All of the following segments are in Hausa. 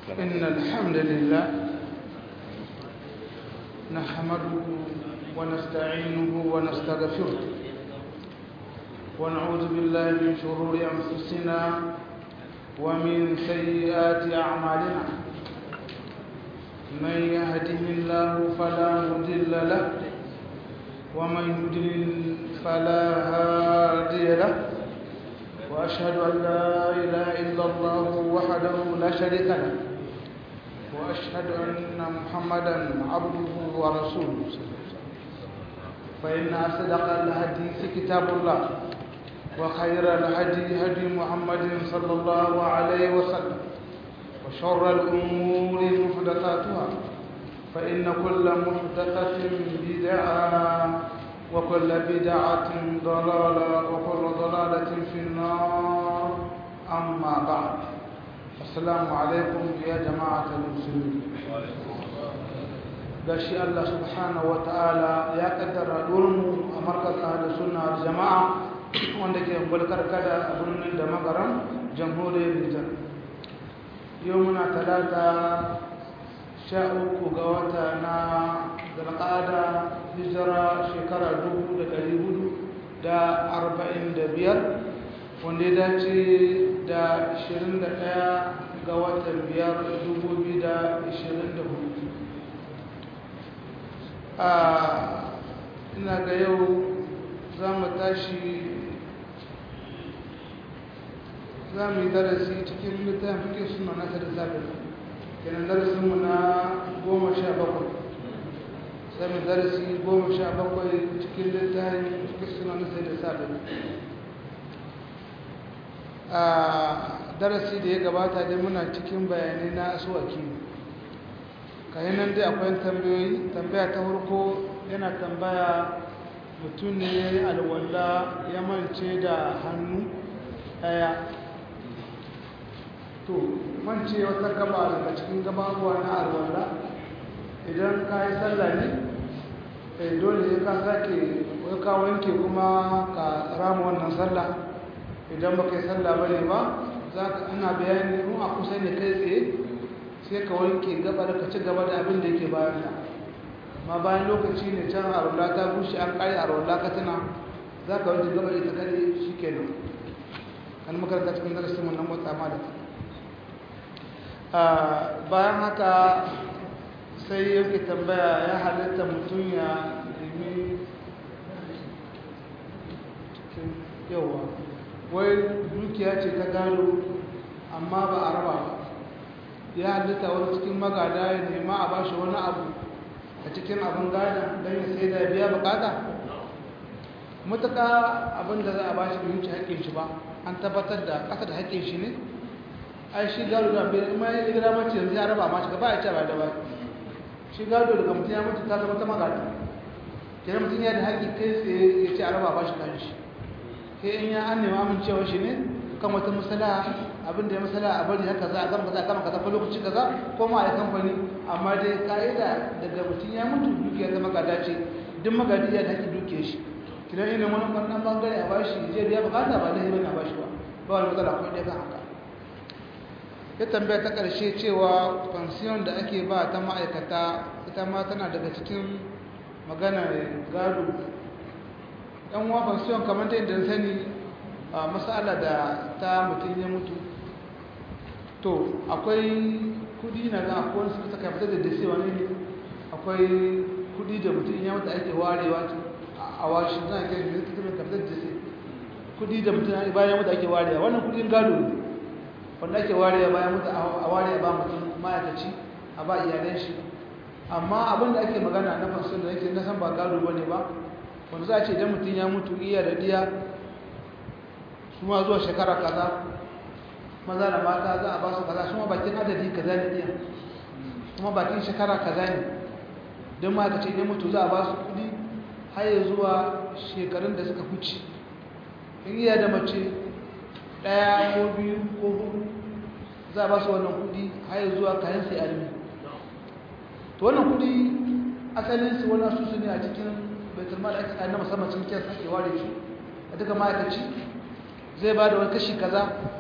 إن الحمد لله نحمده ونستعينه ونستغفره ونعوذ بالله من شرور أنفسنا ومن سيئات أعمالنا من يهده الله فلا مضل له ومن يضلل فلا هادي له وأشهد أن لا إله إلا الله وحده لا شريك له وأشهد أن محمدا عبده ورسوله فإن أصدق الحديث كتاب الله وخير الهدي هدي محمد صلى الله عليه وسلم وشر الأمور محدثاتها فإن كل محدثة بدعة وكل بدعة ضلالة وكل ضلالة في النار أما بعد السلام عليكم يا جماعة المسلمين gashi Allah subhanahu wa ta'ala ya kaddara mu a markaz ahlus sunna wal jama'a wanda ke bulkar kada a birnin da magaram jamhuriyar Nijar yau muna talata sha uku ga wata na zalqada hijira shekara dubu da ɗari hudu da arba'in da biyar wanda ya dace da ashirin da ɗaya ga watan biyar dubu biyu da ashirin da hudu a ina ga yau za mu tashi za mu yi darasi cikin littafin fiƙe suna nasa da zaɓi kenan darasinmu na goma sha bakwai sami darasi goma sha bakwai cikin littafin fiƙe suna nasa da zaɓi a darasi da ya gabata dai muna cikin bayanai na asuwaki kayan nan dai akwai tambayoyi tambaya ta farko yana tambaya mutum ne alwala ya mance da hannu ɗaya to mance wata gaba daga cikin gababuwa na alwala idan ka yi sallah ne dole ya ka sake ka wanke kuma ka rama wannan sallah idan ba ka yi sallah ba ne ba za ka ana bayani in a kusa ne kai tsaye sai ka wanke gaba da ka ci gaba da abin da yake bayan ta ma bayan lokaci ne can a rola ta bushe an kare a rola ka tana za ka wanke gaba ita kare shi kenan an makaranta cikin darasin wannan wata ma da bayan haka sai yake tambaya ya halitta mutum ya nemi yawa wai dukiya ce ta gado amma ba a raba ba ya halitta wani cikin magada ya nema a bashi wani abu a cikin abin gada don ya sai da biya bukata matuka abin da za a bashi bai wuce haƙƙin shi ba an tabbatar da ƙasa da haƙƙin shi ne ai shi gado da bai kuma ya gida mace yanzu ya raba mashi gaba ya ce ba da ba shi gado daga mutum ya mutu ta zama ta magada kenan mutum ya da haƙƙi kai tsaye ya ce a raba bashi kan shi sai in ya an nema amincewa shi ne kan wata masala abin da ya masala a bari haka za a gama kaza a gama kaza ko lokaci kaza ko ma a kamfani amma dai ka'ida daga mutum ya mutu dukiyar zama gada ce duk magadi ya haƙƙi dukiyar shi kidan ina wani wannan bangare a bashi je biya bukata ba lahi bane a bashi ba ba wani matsala ko ɗaya kan haka ya tambaya ta ƙarshe cewa fansiyon da ake ba ta ma'aikata ita ma tana daga cikin magana gado ɗan uwa fansiyon kamar ta yadda sani a masala da ta mutum ya mutu to akwai kudi na ga akwai suka saka fitar da dasi wani ne akwai kudi da mutum ya mutu ake warewa a washi na kai da suka fitar da dasi kudi da mutum bayan mutu ake warewa wannan kudin gado ne wanda ake warewa bayan mutu a ware ba mutum ma'aikaci a ba iyalan shi amma abin da ake magana na fansiyon da yake na san ba gado ba ne ba wanda za a ce idan mutum ya mutu iya da diya su ma zuwa shekara kaza maza da mata za a ba su kaza su ma bakin adadi kaza ne diya kuma bakin shekara kaza ne don ma ka ce idan mutu za a ba su kudi har ya zuwa shekarun da suka huce in iya da mace ɗaya ko biyu ko hudu za a ba su wannan kudi har ya zuwa kayan sai almi to wannan kudi asalin su wani asusu ne a cikin baitul mal ake na musamman cikin kyan sake ware shi a duka ma'aikaci zai ba da wani kashi kaza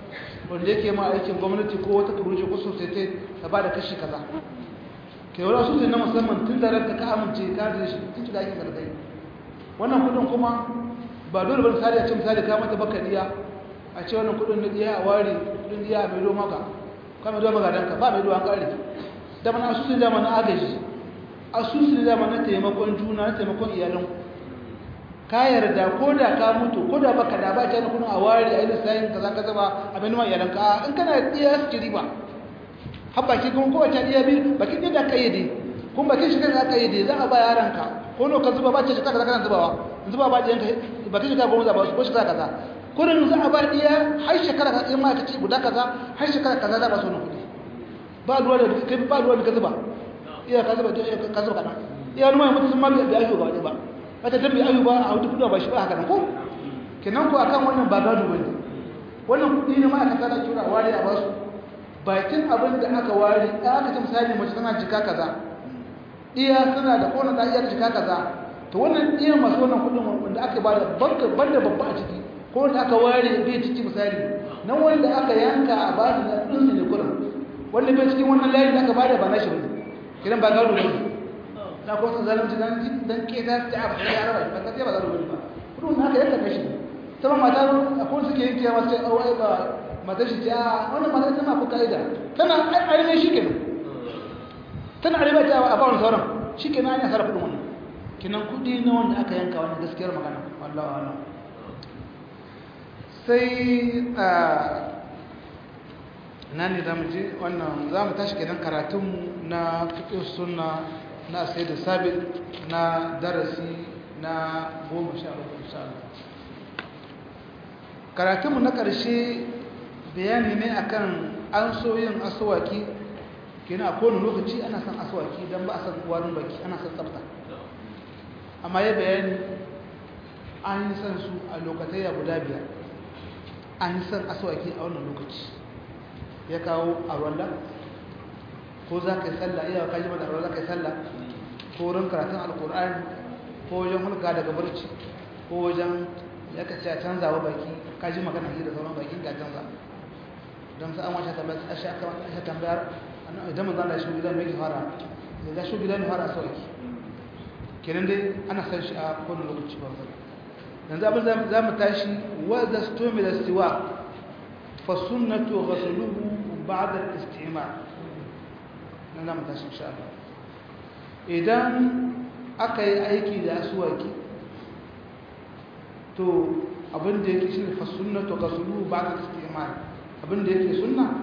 wanda yake ma aikin gwamnati ko wata kuruje ko sosai ta ba da kashi kaza ke wani asusun na musamman tun da ranka ka amince ka da shi tun shiga aikin karkai wannan kudin kuma ba dole ba misali a ce misali ka mata baka diya a ce wannan kudin na diya a ware kudin diya a maido maka ka maido maka danka ba maido an kare da mana asusun da mana agaji asusun da mana taimakon juna na taimakon iyalan ka yarda ko da ka mutu ko da baka da ba ta na kudin a ware a yi lissayin kaza kaza ba a maido ma iyalan ka in kana diya su ci riba har baki kuma kowace iya biyu bakin yadda aka yi dai kuma bakin shi kanka aka yi dai za a ba yaranka ko no ka zuba ba ce shi kaza kana zubawa zuba ba ɗiyanka bakin shi ka goma zaba ko shekara kaza kurin za a ba ɗiya har shekara ka in ma ka ci guda kaza har shekara kaza za ba su wani kuɗi ba ruwa da kai ba ruwa da ka zuba iya ka zuba ka zuba kaɗan iya wani mai mutu sun ma bai ayu ba ba wata dan bai ayu ba a hudu kuɗi ba shi ba haka nan ko kenan ko akan wannan ba gado ba ne wannan kuɗi ne ma'aikata da kira ware a basu bakin abin da aka ware aka ce misali mace tana jika kaza iya suna da kona da iya jika kaza to wannan iya masu wannan kudin wanda aka ba da banka banda babba a ciki ko wanda aka ware bai ciki misali nan wanda aka yanka a ba da din su ne kurin wanda bai cikin wannan layin da aka ba da ba na shi bane kidan ba gado bane na ko sun zalunci dan dan ke da ta abu ya raba ba ta ba gado bane ba kudin haka yanka kashi sama mata akwai suke yin kiyama sai awai ba matar shi ta wannan matar tana ku ka'ida tana ainihin shi kenan tana arewa ta a bawon sauran shi kenan an yi sarrafa wannan kinan kudi na wanda aka yanka wani gaskiyar magana wallawa wala sai a na ne zamu je wannan za mu tashi kenan karatunmu na fiƙin suna na sai da sabit na darasi na goma sha uku insha Allah karatunmu na ƙarshe bayani ne akan an so yin aswaki kina a kowane lokaci ana son aswaki don ba a san warin baki ana son tsafta amma ya bayani an yi son su a lokacin ya guda biyar an yi son aswaki a wannan lokaci ya kawo a wallah ko za ka yi sallah iya ka ji mata za ka yi sallah ko wurin karatun alkur'ani ko wajen hulka daga barci ko wajen ya ka ce a canza wa baki ka ji magana da sauran bakin ka canza don sa an wace tambayar ashe aka ashe tambayar idan mun zanda shi gidan mai fara da shi gidan fara sauki kenan dai ana san shi a kowane lokaci ba yanzu abin za mu tashi wa da stomi da siwa fa sunnatu ghasluhu ba'da al-istimal nan za mu tashi insha Allah idan aka yi aiki da aswaki to abin da yake shine fa sunnatu ghasluhu ba'da al-istimal abinda yake sunna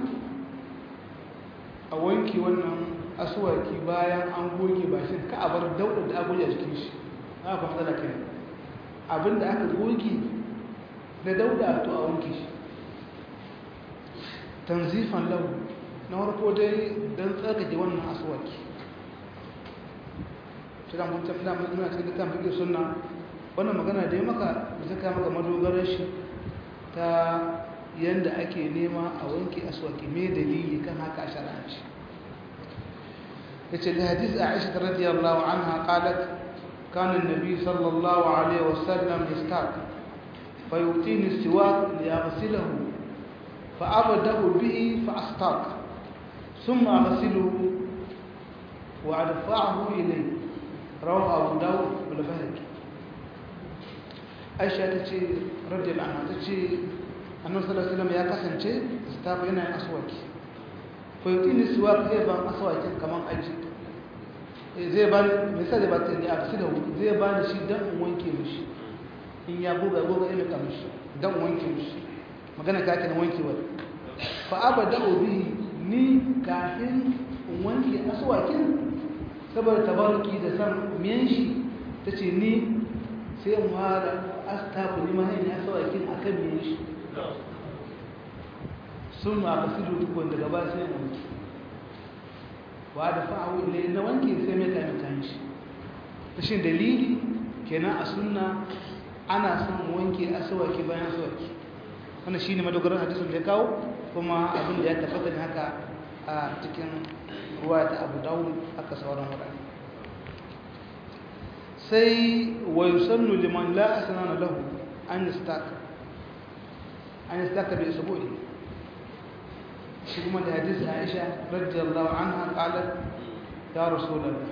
a wanki wannan asuwaki bayan an goge bashin ka a bar daudar da agoge a cikin shi na kuma matsala kai abinda aka goge da dauda to a wanke shi tanzifan lau na farko dai don tsarkake wannan asuwaki shiga mutum da muna cikin dukkan fiƙe sunna wannan magana da ya maka da ta kama ga madogarar shi ta yanda ake nema a wanke aswaki me dalili kan haka a shar'anci yace da hadith Aisha radiyallahu anha qalat kana an-nabi sallallahu alaihi wasallam yastaq fa yu'tini siwak li yaghsilahu fa abdahu bihi fa astaq thumma aghsiluhu wa adfa'uhu ilayhi rawahu Abu Dawud wal Bayhaqi Aisha tace radiyallahu anha tace annabi sallallahu alaihi wasallam ya kasance stafa yana yin aswaki ko yutini suwak zai ban aswakin kaman aji zai ban misali ba ta ne a da zai ban shi dan in wanke mishi in ya buga buga ina ka mishi dan wanke mishi magana ka kana wankewa fa abada bihi ni kafin in wanke aswakin saboda tabaruki da san miyan shi tace ni sai in fara astafa ni ma ina aswakin akan miyan shi sun ma ka filo duk wanda gaba sai wanke wa da fa'awu ile na wanke sai mai kai mutane shi rashin dalili kenan a sunna ana son wanke asawaki bayan asawaki wannan shine madogaran hadisin da ya kawo kuma abin da ya tabbata ne haka a cikin ruwa ta Abu Dawud aka sauran wurare sai wa yusannu liman la asnana lahu an yastaka an yastaka bi isbu'i شكما لحديث عائشة رضي الله عنها قالت يا رسول الله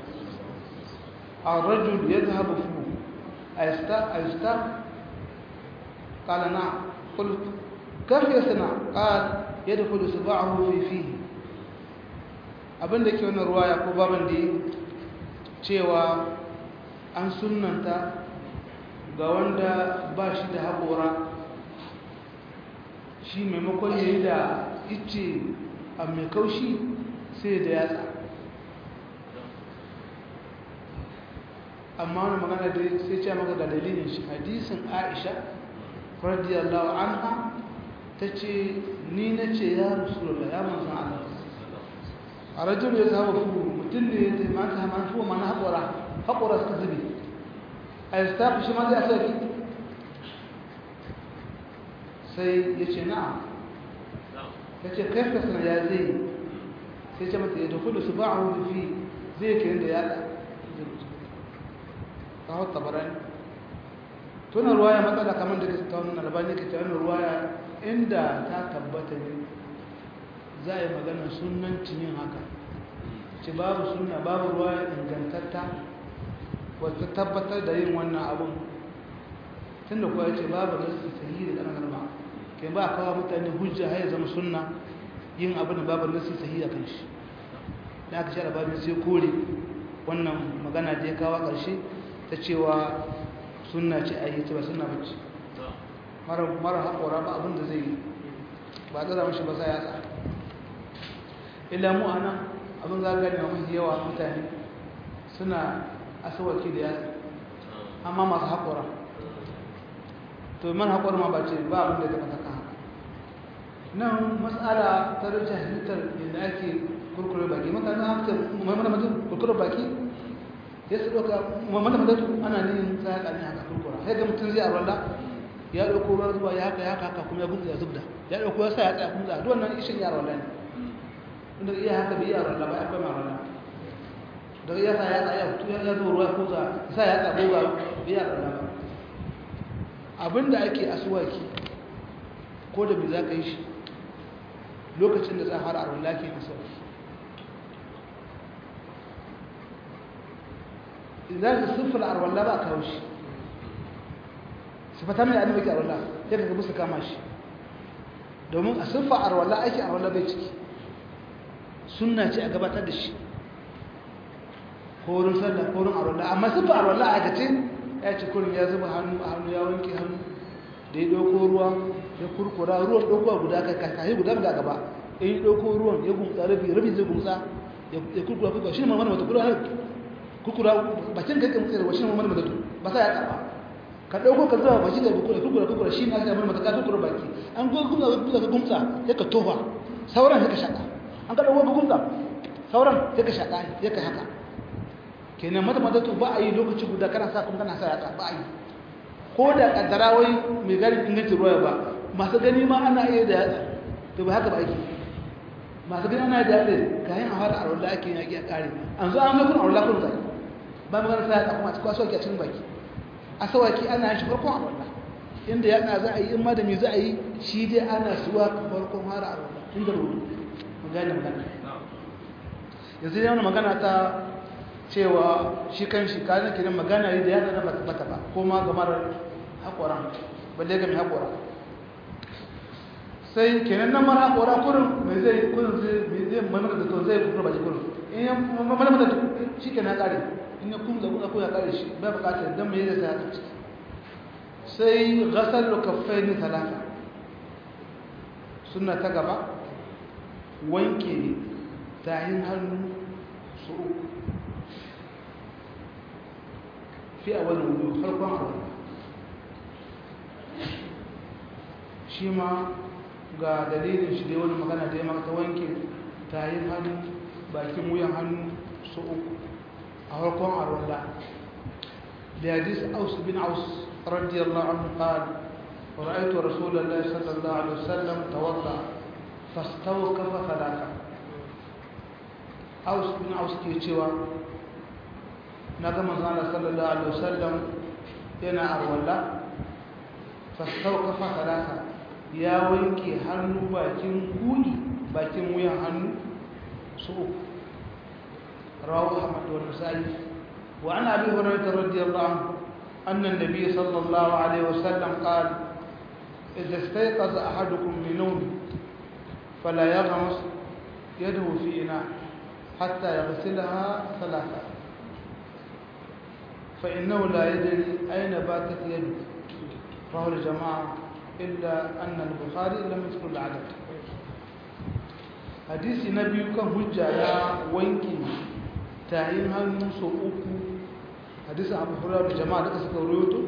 الرجل يذهب فيه أيستاق أيستاق قال نعم قلت كيف يصنع قال يدخل صباعه في فيه abin da ke wani ruwaya ko baban da cewa an sunanta ga wanda ba shi da haƙora shi maimakon ya yi da ice a mai kaushi sai da yatsa amma wani magana da sai ce maka ga dalilin shi hadisin aisha radiyallahu anha ta ce ni na ce ya rasulullah ya manzan Allah a rajul ya zaba fu mutum ne ya taimaka man fu mana haƙura haƙura suka zube a yi stafi shi ma zai sauki sai ya ce na'am ya ce kai ka sana ya zai sai ce mata ya dukulu su ba a wuri fi zai ke da ya ta hau tabarani tunan ruwaya matsala kamar da ta wani albani ka ta wani ruwaya inda ta tabbata ne za a yi maganar sunancin yin haka ce babu suna babu ruwa ingantatta wata tabbatar da yin wannan abin tun da kuwa ya ce babu nasu sahihi da ɗanar ba ke ba a kawo mutane hujja har zama sunna yin abin da babu nasu sahihi a kan shi da aka sha labarin sai kore wannan magana da ya kawo ƙarshe ta cewa sunna ce a yi ce ba sunna ba ce mara haƙora ba abin da zai yi ba tsara mashi ba sa ya tsara illa mu anan abin za gani mafi yawa mutane suna asawaki da yatsa amma masu haƙura to man haƙura ma ba ce ba abin da ya taɓa kan haka nan matsala ta rage halittar yadda ake kurkure baki mutane haka mamman mutum kurkure baki ya su ɗauka mamman mutum ana nihin tsaya ƙanin haka kurkura sai ga mutum zai arwala ya ɗauko ruwan zuwa ya haka ya haka kuma ya gudu ya zubda ya ɗauko ya sa ya tsaya kuma za a duwannan ishin ya arwala ne inda iya haka bai yara ba ya kai marana daga ya sa ya tsaya ya ya zo ruwa ko za sa ya tsaya ko bai yara ba abinda ake asuwaki ko da bai za ka yi shi lokacin da za a fara arwala ke asuwaki idan ka siffar arwala ba a kawo shi sifata mai annabi ke arwala ya ka gabu su kama shi domin a siffa arwala ake arwala bai ciki sunna ce a gabatar da shi horin sallah horin arwallah amma sun fi arwallah a gace ya ci kurin ya zuba hannu a hannu ya wanke hannu da ya ɗauko ruwa ya kurkura ruwan ɗaukowa guda kai kakai guda ga gaba ya yi ɗauko ruwan ya gumsa rabi rabi zai gumsa ya kurkura kurkura shi ne mamman mata kurkura kurkura bakin kai kan tsere wa shi ne mamman mata ba sa ya tsaba ka ɗauko ka zuba baki da kurkura kurkura kurkura shi ne aka mamman mata ka kurkura baki an gumsa ka gumsa ya ka tofa sauran ya ka shaƙa an ka ɗauko gugunza sauran ya ka shaƙa ya ka haka kenan mata mata to ba a yi lokaci guda kana sa kuma kana sa yatsa ba a yi ko da kaddara wai mai gani ingancin ruwa ba masu gani ma ana iya da yatsa to ba haka ba ake masu gani ana da yatsa kayan a fara arwallah ake yaƙi a ƙare an zo an zo kun arwallah kun zai ba mu gana sa yatsa kuma a cikin asawaki a cikin baki asawaki ana yin shi farkon arwallah inda yatsa za a yi in ma da me za a yi shi dai ana suwa farkon fara arwallah inda rubutu gane magana yanzu yana magana ta cewa shi kan shi kayan kiran magana ne da ya zana bata ba ko ma ga marar haƙoran balle ga mai haƙora sai kenan nan mara haƙora kurin mai zai kurin zai mamaka da to zai kuma baki kurin in ya mamaka da shi ke na ƙare in ya kuma zaɓuɗa ko ya ƙare shi ba buƙatar don mai zai sa ya ciki sai gasar lokafai ne talata suna ta gaba wanke tayin hannu su uku fi a wani wudu farkon abu shi ma ga dalilin shi da wani magana da ya maka wanke tayin hannu bakin wuyan hannu su uku a farkon arwanda da hadis aus bin aus radiyallahu anhu qala ورأيت رسول الله صلى الله عليه وسلم توضأ فاستوقف ثلاثة aus bin aus ke cewa na ga manzana sallallahu alaihi wasallam yana arwalla fastaukafa talata ya wanke hannu bakin kudi bakin wuyan hannu su uku rawu ahmad wa nasa'i wa an abi hurairah radiyallahu anhu anna an-nabiy sallallahu alaihi wasallam qala idza istayqaza ahadukum min nawmi fala yaghmas yadahu fi ina hatta yaghsilaha thalatha فإنه لا يدري أين باتت يده رواه الجماعة إلا أن البخاري لم يذكر العدد حديث النبي كان حجة يا وينكي تعيين هالنص أوكو حديث أبو هريرة الجماعة لك سكرويته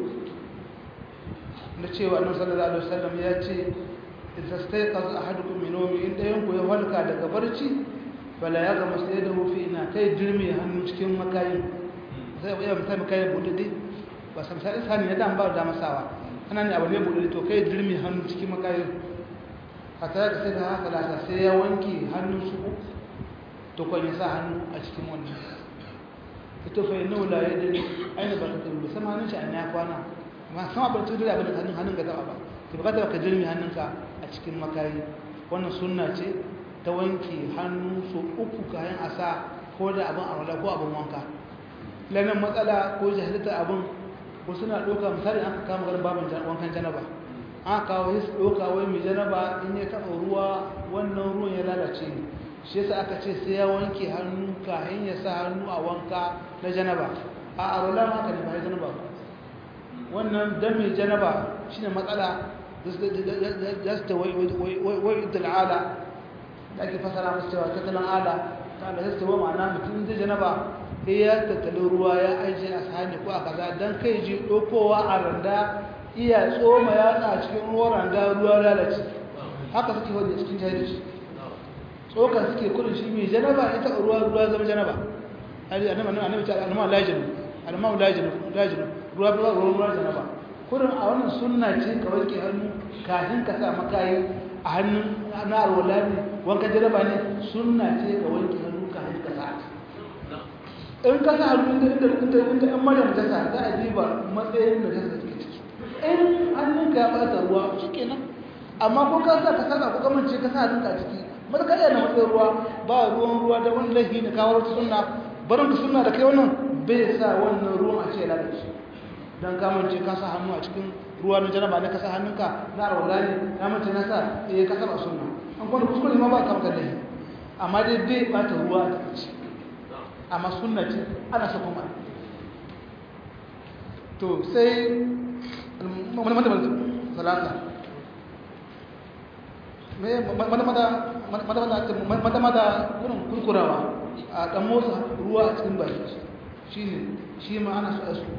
نتشي وأنه صلى الله عليه وسلم يأتي إذا استيقظ أحدكم من نومه إن ينكو يهولك على كبرتي فلا يغمس يده في إناء كي جرمي هالنص كم مكاين zai iya misali kai buɗe ba san sai sani ya dan ba da masawa ana ne abu ne buɗe to kai dirmi hannu cikin makayin hatta da sai da haka lasa sai ya wanke hannun su to kwan ya sa hannu a cikin wannan ito fa inna la yadri aina ba ta bi sama hannun shi an ya kwana amma sama ba ta dole abin hannun hannun ga taba ba ki bukata ka dirmi hannunka a cikin makayi wannan sunna ce ta wanke hannu su uku kayan asa ko da abin arwala ko abin wanka lanan matsala ko jahilta abin ko suna ɗauka misali an kama garin babin wankan janaba an kawo his ɗauka wai mai janaba in ya taɓa ruwa wannan ruwan ya lalace ne shi yasa aka ce sai ya wanke hannu kayan ya sa hannu a wanka na janaba a arola ma ka ne ba ya janaba ba wannan dan mai janaba shine matsala da su ta wai dal'ala da ake fasara masu cewa tattalin ala ta da su ta wa ma'ana mutum zai janaba sai ya tattali ruwa ya ajiye a sahani ko a kaza don kai ji ɗaukowa a randa iya tsoma yatsa a cikin ruwan randa ruwa lalace haka suke wanda cikin jahilci tsoka suke kudin shi mai janaba ita ruwa ruwa zama janaba annabi ta alma lajinu alma lajinu lajinu ruwa ruwa ruwa janaba kudin a wannan sunna ce ka wanke hannu kafin ka sa makayi a hannun na alwala ne wanka janaba ne sunna ce ka wanke hannu kafin ka sa in ka sa hannu inda inda inda ɗan maryam ta sa za a diba matsayin da ta take ciki in hannunka ya ɓata ruwa shi kenan amma ko ka sa ka saka ko kamance ka sa hannunka a ciki mata ka na matsayin ruwa ba ruwan ruwa da wani laifi ne kawo wata sunna barin ka sunna da kai wannan bai sa wannan ruwan a ce lalace dan kamance ka sa hannu a cikin ruwa na janaba ne ka sa hannunka na arwala ne na mace na sa eh ka saba sunna an kwanda kuskure ma ba ka maka laifi amma dai bai ɓata ruwa da ciki amma sunna ce ana so kuma to sai salata mata-mata wurin kurkurawa a ɗan motsa ruwa a cikin baki shi ne shi ma ana so asu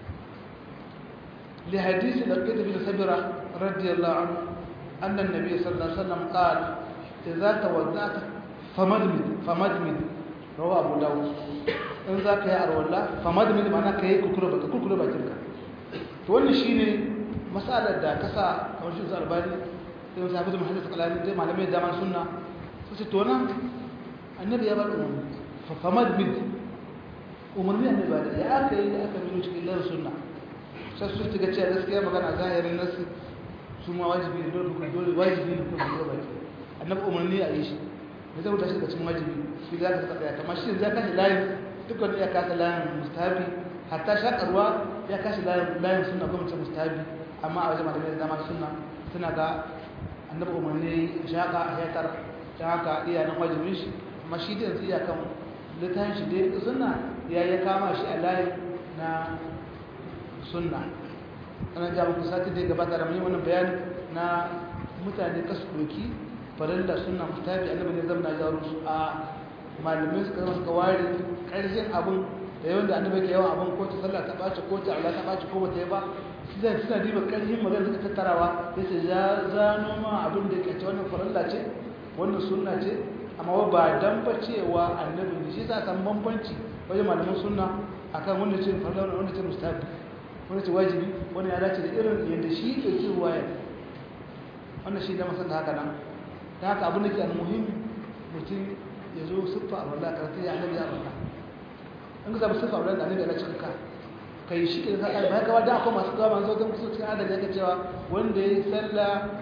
li hadisi da kai tafi da sabira radiyallahu anhu annan nabi sallallahu alaihi wasallam qala idza tawaddata famadmid famadmid rawa abu dawud in za ka yi arwallah famad mini mana ka yi kukure bakinka to wannan shi ne matsalar da kasa kamar shi zuwa albani sai wasu hafi da mahallin sakalani dai malamai da daman sunna su ce to nan annabi ya bada umarni famad mini umarni annabi ba da ya aka yi da aka nuna cikin lalata sunna sai su ta gaciya gaskiya magana zahirin nasu su ma wajibi ne dole dole wajibi ne kuma kukure baki annabi umarni a yi shi ne zai wuta shi daga cikin wajibi shi za ka tsaya kamar shi za ka shi layin duk wanda ya kasa layin mustahabi hatta shakarwa ya kashi layin suna gwamnati mustahabi amma a wajen malamai da dama suna suna ga annabi umarni shaka a haikar ta haka iya nan wajibin shi amma shi da yanzu iya kan littafin shi dai suna ya ya kama shi a layin na sunna ana ja muku sati da gabata da mai wannan bayani na mutane kasu doki farilla sunna mustahabi annabi ne zama na jaro su a malamai suka zama suka ware ƙarshen abin da yawan da annabi ke yawan abin ko ta sallah ta ɓaci ko ta Allah ta ɓaci ko ba ta yi ba suna suna diba ƙarshen magana suka tattarawa sai su ja zano ma abin da ke ce wannan farilla ce wannan sunna ce amma ba dan ba cewa annabi ne shi sa san bambanci wajen malaman sunna akan wanda ce farilla wanda ce mustahabi wanda ce wajibi wanda ya dace da irin yadda shi ke cin ruwaya wannan shi da masan da haka nan da haka abin da ke almuhim mutum ya zo siffa a wallah karatu ya annabi ya wallah in ka zama siffa a wallah da annabi ya cikin ka kai shi ke sa ba ka da akwai masu gawa masu zautan kusa cikin adadi ya cewa wanda ya yi sallah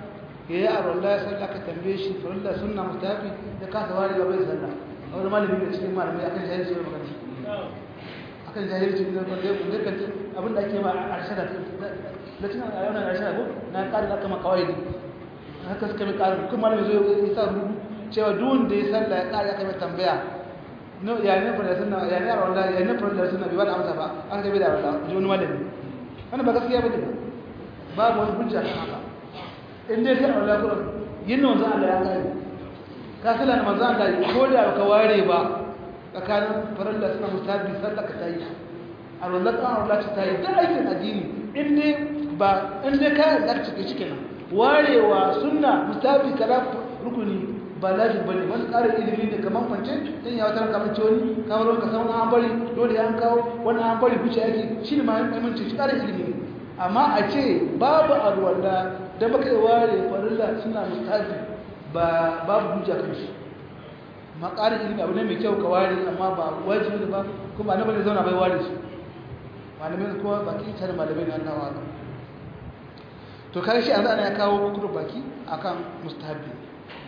ya yi arwallah ya sallah ka tambaye shi farilla sunna mustafi ya kasa wari gaba ya sallah a wani malami da cikin malamai akan jahilci ya magana akan jahilci da wanda ya kunde kan abin da ake ma a arshada da cin a yawan arshada ko na ƙarin aka ma kawai haka suka mai ƙarin kuma malami zai yi sa rubu cewa duk wanda ya sallah ya ƙari aka mai tambaya no ya ne farilla sunna ya ne arwallah ya ne farilla sunna bai ba da amsa ba an ga bai da arwallah ji wani malami wannan ba gaskiya ba ne babu wani hujja kan haka in dai kai Allah kuran yin manzon Allah ya kai ka sala na manzon Allah ko da ka ware ba tsakanin farilla suna musabi sallaka ta yi a rollar kan Allah ta yi da aikin addini in dai ba in dai ka da cike cike nan warewa sunna musabi kala rukuni ba lazim bane wani ƙarin ilimi ne kamar kwance dan ya wata kamar ciwoni kamar ka san an bari dole an kawo wannan an bari kuce ake shi ne ma muhimmanci shi ƙarin ilimi ne amma a ce babu alwala da baka yi ware farilla suna mustafi ba babu hujja kan shi ma ƙarin ilimi abu ne mai kyau ka ware amma ba wajibi ne ba kuma annabi ne zauna bai ware su malamai kuma baki tare malamai ne Allah wa to kai shi an ya kawo kudu baki akan mustahabi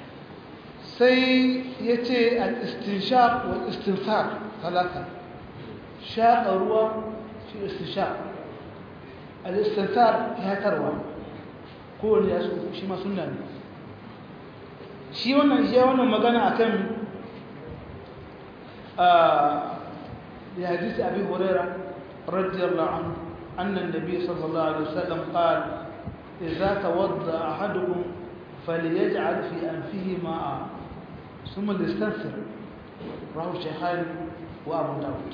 sai yace al-istinshaq wal istinfaq talata shaqa ruwa shi istinshaq al-istinthar ya tarwa kowane ya shi ma sunna ne shi wannan ya wannan magana akan ya hadisi abi huraira radiyallahu anhu anna an-nabiy sallallahu alaihi wasallam qala idza tawadda ahadukum falyaj'al fi anfihi ma'a thumma yastanthir rawahu shaykhan wa abu dawud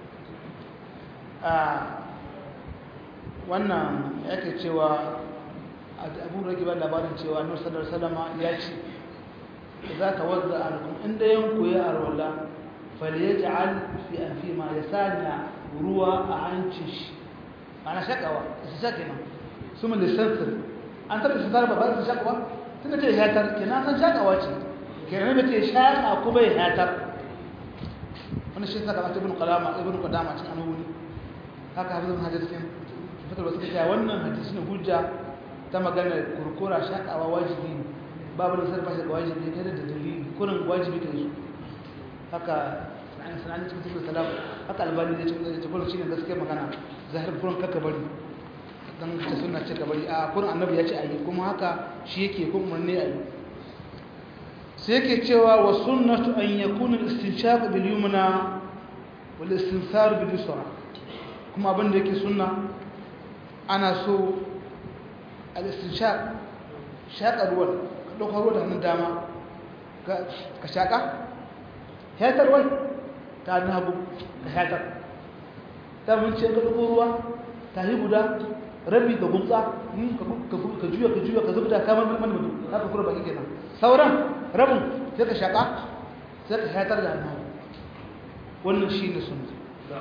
wannan yake cewa abu rage ba labarin cewa annabi sallallahu alaihi wasallam ya ce za ka wadda alkum inda yanku ya arwala falyaj'al fi anfi ma yasanya ruwa a hancin shi ana shakawa su shake nan su mun lisantar an taɓa su tarba ba su shakawa tunda ce hatar kenan san shakawa ce kenan ba ce shaka kuma ya hatar wannan shi saka ibn qalama ibn qadama cin annabi haka hafizun hadisin fitar wasu kace wannan hadisi ne hujja ta magana kurkura shakawa wajibi babu da sarfa shaka wajibi kai da dalili kurin wajibi kai su haka sanan sanan cikin cikin salam haka albani da cikin da kurin shine gaskiya magana zahir kurin kaka bari dan ta sunna ce ka bari a kurin annabi ya ce ayi kuma haka shi yake kuma umarni ayi sai yake cewa wa sunnatu an yakuna al-istinshaq bil yumna wal istinthar bil yusra kuma abin da yake sunna ana so al-istinshaq shaƙa ruwan ka ɗauka ruwa da hannun dama ka shaƙa hetar wai ta hannun hagu ka hetar ta mun ce ka ɗauko ruwa ta yi guda rabi ka gumtsa ka juya ka juya ka zubda kamar mulmul mutu za ka kura baki kenan sauran rabin sai ka shaƙa sai ka hetar da hannun hagu wannan shi ne sunna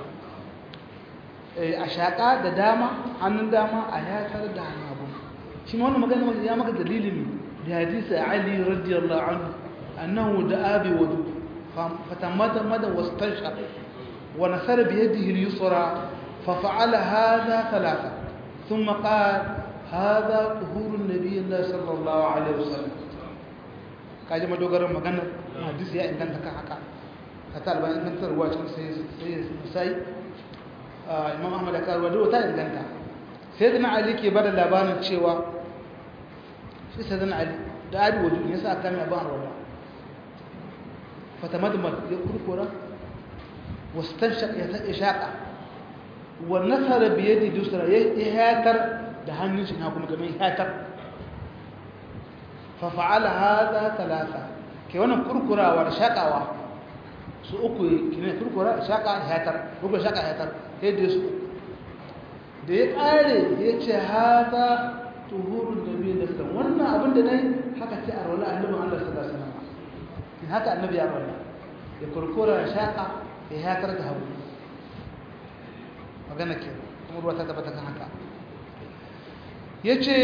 a shaƙa da dama hannun dama a yatar da hannun hagu shi ma wannan magana maka ya maka dalilin da hadisi Ali radiyallahu anhu annahu da'a bi wudu fatamada mada wastanshaq wa nasara bi yadihi al-yusra fa fa'ala hadha thalatha thumma qala hadha tuhur an-nabiy sallallahu alaihi wasallam kaje madogaran magana hadisi ya inganta kan haka hatta albani inganta ruwa cikin sai sai imam ahmad ya karuwa duk ta inganta sai da ali ke bada labarin cewa shi sai da ali da abi waju ne sa kame abin arwala fatamadmad ya kurkura wastanshaq ya ta shaqa wa nasara bi yadi dusra ya hatar da hannun shi na kuma kamar hatar fa fa'ala hadha thalatha ke wannan kurkurawa da shaqawa su uku kine kurkura shaqa hatar kurkura shaqa hatar yadda su da ya ƙare ya ce haza tuhurun da biyu da sallam wannan abin da na yi haka ce a rola annabin allah sallallahu alaihi wasallam in haka annabi ya rola ya kurkura ya shaƙa ya hatar da hagu magana ke kuma ruwa ta tabbata kan haka ya ce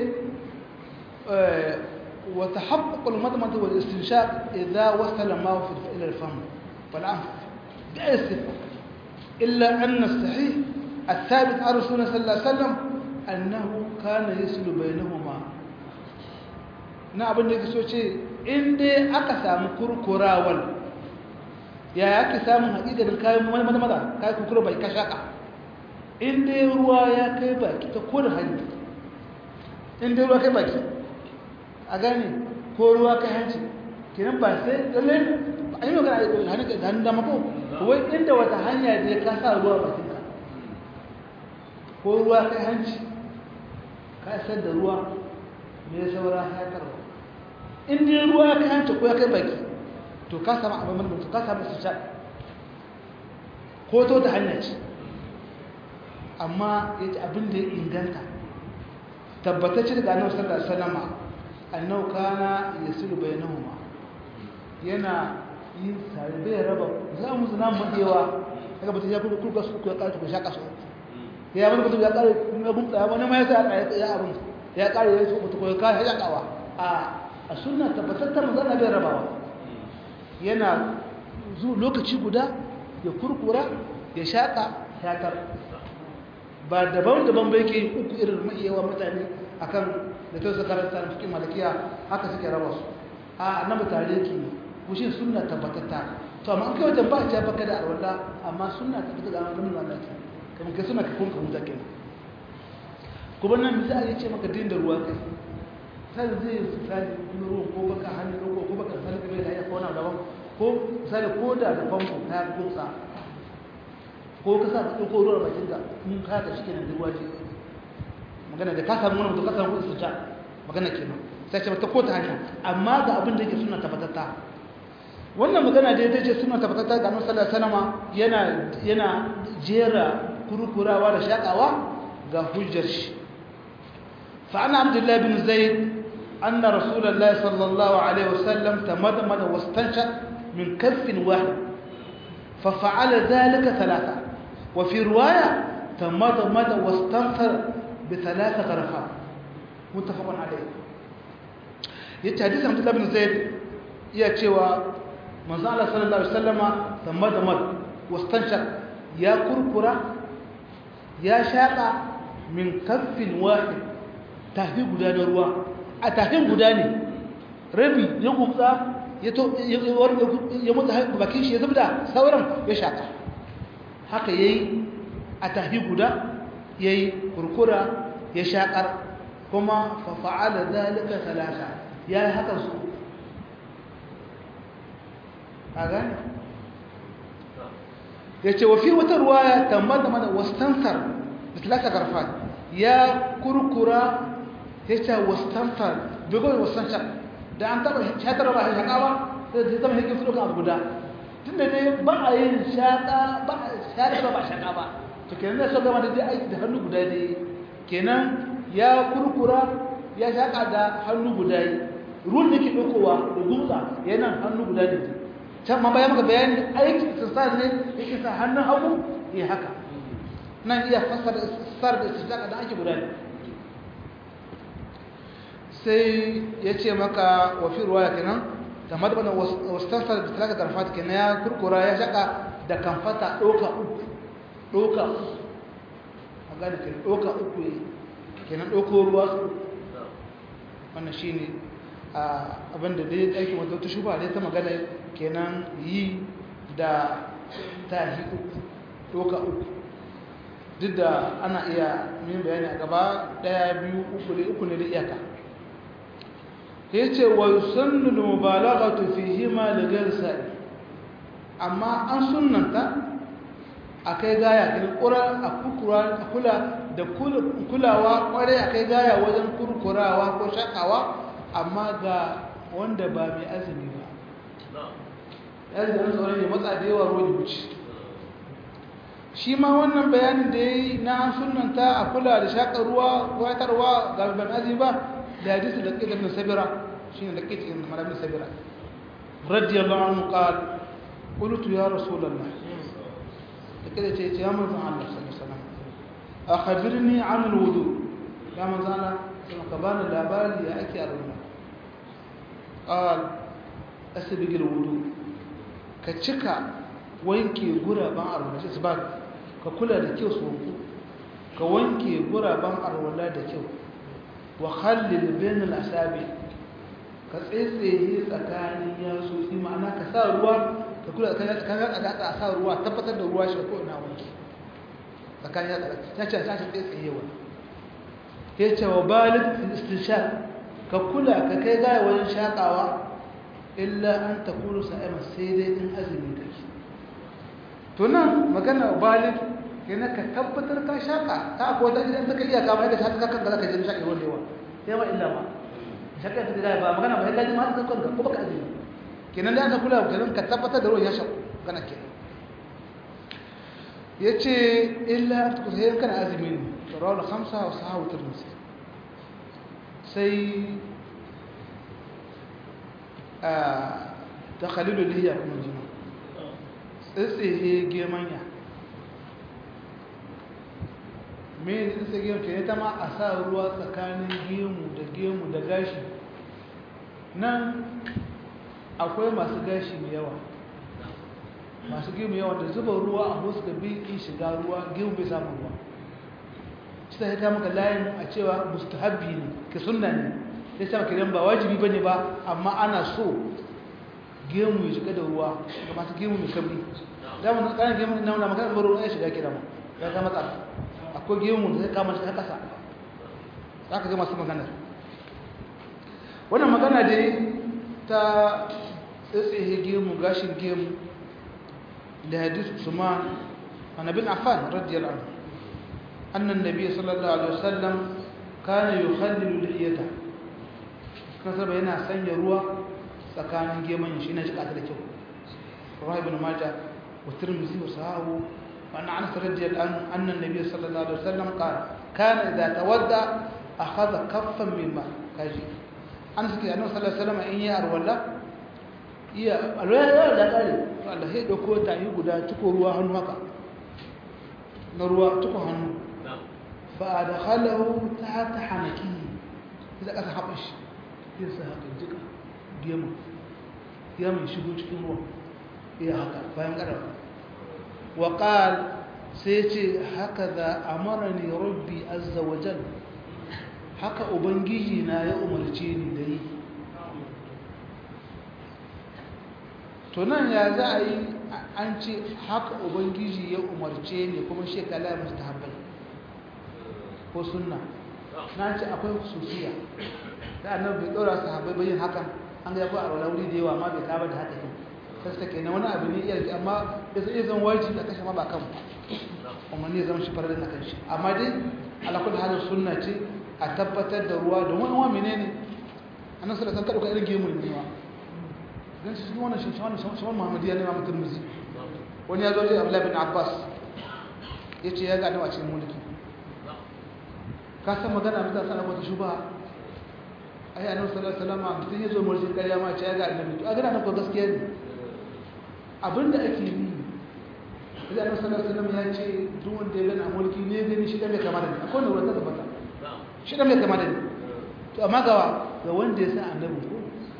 وتحقق المضمضة والاستنشاق إذا وصل الماء إلى الفم والأنف بأي صفة إلا أن الصحيح الثابت عن رسول الله صلى الله عليه وسلم أنه كان يسل بينهما na abin da yake so ce in dai aka samu kurkurawar ya yake samun haƙiƙanin kayan maza maza kayan kurkura bai ka shaƙa in dai ruwa ya kai baki ta kodin hannu in dai ruwa kai baki a gane ko ruwa kai hanci kenan ba sai lalle an yi magana a hannun da hannun dama ko wai inda wata hanya da ya kasa ruwa bakinka ko ruwa kai hanci ka isar da ruwa me saura ya karba in dai ruwa kai hanci ko ya kai baki to ka samu abin mulkin to ka samu su sha ko to da hanya ce amma ya ce abin da ya inganta tabbatacce daga annabi sallallahu alaihi wasallam annahu kana yasilu bainahuma yana yin sare bai raba za mu zuna mu dewa daga mutum ya kudu kurka su ku ya kare ku shaka su ya mun mutum ya kare kuma gun tsaya wani ma ya sa ya abin ya kare ya su mutum ko ya kare ya kawa a a sunna tabbatar mu zana bai rabawa yana zu lokaci guda ya kurkura ya shaka shatar ba daban-daban bai ke uku irin ma'iyawa mutane akan da ta su karanta da fikin malakiya haka suke raba su a annabi tare ke kushin sunna tabbatatta to amma an kai wajen ba ta baka da alwala amma sunna tabbata da annabi wannan ke kamar kai suna ka kun ka huta kenan kuma nan misali ce maka din da ruwa kai sai zai su sai ruwan ko baka hannu ko ko baka sanin kai da ya kona daban ko sai ko da da famfo ta gutsa ko ka sa ka ɗauko ruwan bakin ka in ka da shi kenan da ruwa ce magana da ka samu wani mutum ka samu kuɗi su ta magana kenan sai ce ta ko ta hanya amma ga abin da yake suna tabbatatta wannan magana da ya ce suna tabbatatta ga annabi sallallahu alaihi wasallam yana yana jera kurkurawa da shakawa ga hujjar shi fa ana abdullahi bin zaid anna rasulullahi sallallahu alaihi wasallam tamadmada wastanshaq min kaffin wahid ففعل ذلك ثلاثة وفي رواية تمضمض واستنثر بثلاث غرفات متفق عليه yace hadisin Abdullah bin Zaid iya cewa manzo Allah sallallahu alaihi wasallama tamadamad wastanshaq ya kurkura ya shaka min kaffin wahid tafi guda da ruwa a tafin guda ne rabi ya gutsa ya to ya mutu bakin shi ya zubda sauran ya shaka haka yayi a tafi guda yayi kurkura ya shakar kuma fa fa'ala zalika thalatha yayi haka su kaga yace wa fi wata ruwaya tamada mana wastansar bitlaka garfat ya kurkura yace wastansar bigo wastansar da an taba shatar ba shaka ba sai ta zama hikin su abu guda tunda dai ba a yin shaka ba shatar ba shaka ba to kenan da so gama da dai aiki da hannu guda dai kenan ya kurkura ya shaka da hannu guda yi ruwan da ke ɗaukowa da gumza yana hannu guda ne can ma bayan maka bayani aiki istisar ne yake sa hannun hagu ya haka nan iya fassara istisar da istisar da ake guda ne sai ya ce maka wafi ruwaya kenan da madabana wastansar da talaka garfata kenan ya kurkura ya shaka da kamfata ɗauka uku ɗauka uku a gane kenan ɗauka uku ne kenan ɗauko ruwa su wannan shi ne abinda dai aikin wata ta shuba dai ta magana kenan yi da tahi uku ɗauka uku duk da ana iya min bayani a gaba ɗaya biyu uku ne uku ne da iyaka ya ce wa sannu da mubalaga tufihi ma da garsa amma an sunanta a kai gaya kan kura a kukura a kula da kulawa kwarai a kai gaya wajen kurkurawa ko shakawa amma ga wanda ba mai azumi ba yanzu an tsoron ya matsa da yawa ruwan wuce shi ma wannan bayanin da ya yi na an sunanta a kula da shakar ruwa watarwa ga ban azumi ba da hadisi da ƙiƙa bin sabira shi ne da ƙiƙa bin malamin sabira radiyallahu anhu qala qultu ya rasulullah كده تيجي يا من الله صلى الله عليه وسلم أخبرني عن الوضوء يا من الله ثم كبان الأبال يا أكي أرونا قال أسبق الوضوء كتشكا وينكي غرا بان أرونا سبب ككلا دكيو سوكو كوينكي غرا بان أرونا دكيو وخلل بين الأسابع ka tsaitsaye tsakanin yatsotsi ma'ana ka sa ruwa ka kula tsakanin tsakanin tsakanin a sa ruwa tabbatar da ruwa shi ko ina wanki tsakanin ya tsakanin ya ce sashi tsaitsayewa ya ce wa balik istinshaq ka kula ka kai gaya wajen shaƙawa illa an ta kuru sa'ima sai dai in azumi kake to nan magana balik yana ka tabbatar ka shaƙa ta akwai wata idan ta kai iyaka ma yadda shaƙa kan da za ka je shaƙa ruwan da yawa sai ma illa ma shaƙa ta gaya ba magana ba sai gaji ma ta kanka ko baka azumi kenan da aka kula kenan ka tabbatar da ruwan ya shaƙu kana kenan ya ce illa ta kusa yin kana azumi ne rawar hamsa wa sahawu turmusi sai ta khalilu liya kuma jima tsitsihe gemanya mai tsitsihe gemu ke ta ma a sa ruwa tsakanin gemu da gemu da gashi nan akwai masu gashi mai yawa masu gemu yawa da zuba ruwa a wasu da bi in shiga ruwa gemu bai samun ruwa shi ta haika maka layin a cewa mustahabbi ne ka sunna ne sai sama kiran ba wajibi bane ba amma ana so gemu ya shiga da ruwa ga masu gemu mai kabri da mun kana gemu na wannan magana ruwa ya shiga kira mu ya ga matsala akwai gemu da zai kama shi kasa zaka ga masu magana wannan magana dai ta tsaye gemu gashin gemu da hadis Usman an bin Affan radiyallahu anhu anna an-nabiy sallallahu alaihi wasallam kana yukhallilu lihiyata kasaba yana sanya ruwa tsakanin geman shi na jika ta da kyau rawai ibn majah wa tirmidhi wa sahahu wa anna anas radiyallahu anhu anna an-nabiy sallallahu alaihi wasallam qala kana idha tawadda akhadha kaffan min ma kaji an suke annabi sallallahu alaihi wasallam in ya arwala iya alwala da kare to Allah sai dauko ta yi guda tuko ruwa hannu haka na ruwa tuko hannu fa adkhalahu tahta hanaki idan aka haɓa shi zai sa haka jika gemu ya mai shigo cikin ruwa iya haka bayan ƙarfa wa ƙal sai ce haka za a mara ne rabbi azza wajen haka ubangiji na ya umarce ni da yi to nan ya za a yi an ce haka ubangiji ya umarce ni kuma shekala ya musta haɓai ko sunna na ce akwai sufiya da annabi bai dora sahabbai bayin hakan an ga yafi a wuri da yawa amma bai kaba da haka kin sai take na wani abu ne iya amma ya sai zan wajibi da kashe ma ba kan amma ne zan shi farar da kan shi amma dai ala kullu halin sunna ce a tabbatar da ruwa don wani wa menene annabi sallallahu alaihi wasallam ka irin gemu ne ma dan shi wannan shi wannan shi wannan Muhammadiya ne ma mutum muzi wani ya zo ji Abdullah bin Abbas yace ya ga a cikin mulki ka san magana mutane sana wata shuba ai annabi sallallahu alaihi wasallam mutum yazo murjin ƙarya ma ce ya ga annabi to a gana nan ko gaskiya ne abinda ake yi idan annabi sallallahu alaihi wasallam ya ce duk wanda ya gana mulki ne gani shi da mai kama da ni akwai ne wata tabbata shi da mai kama da ni to amma gawa ga wanda ya san annabi ko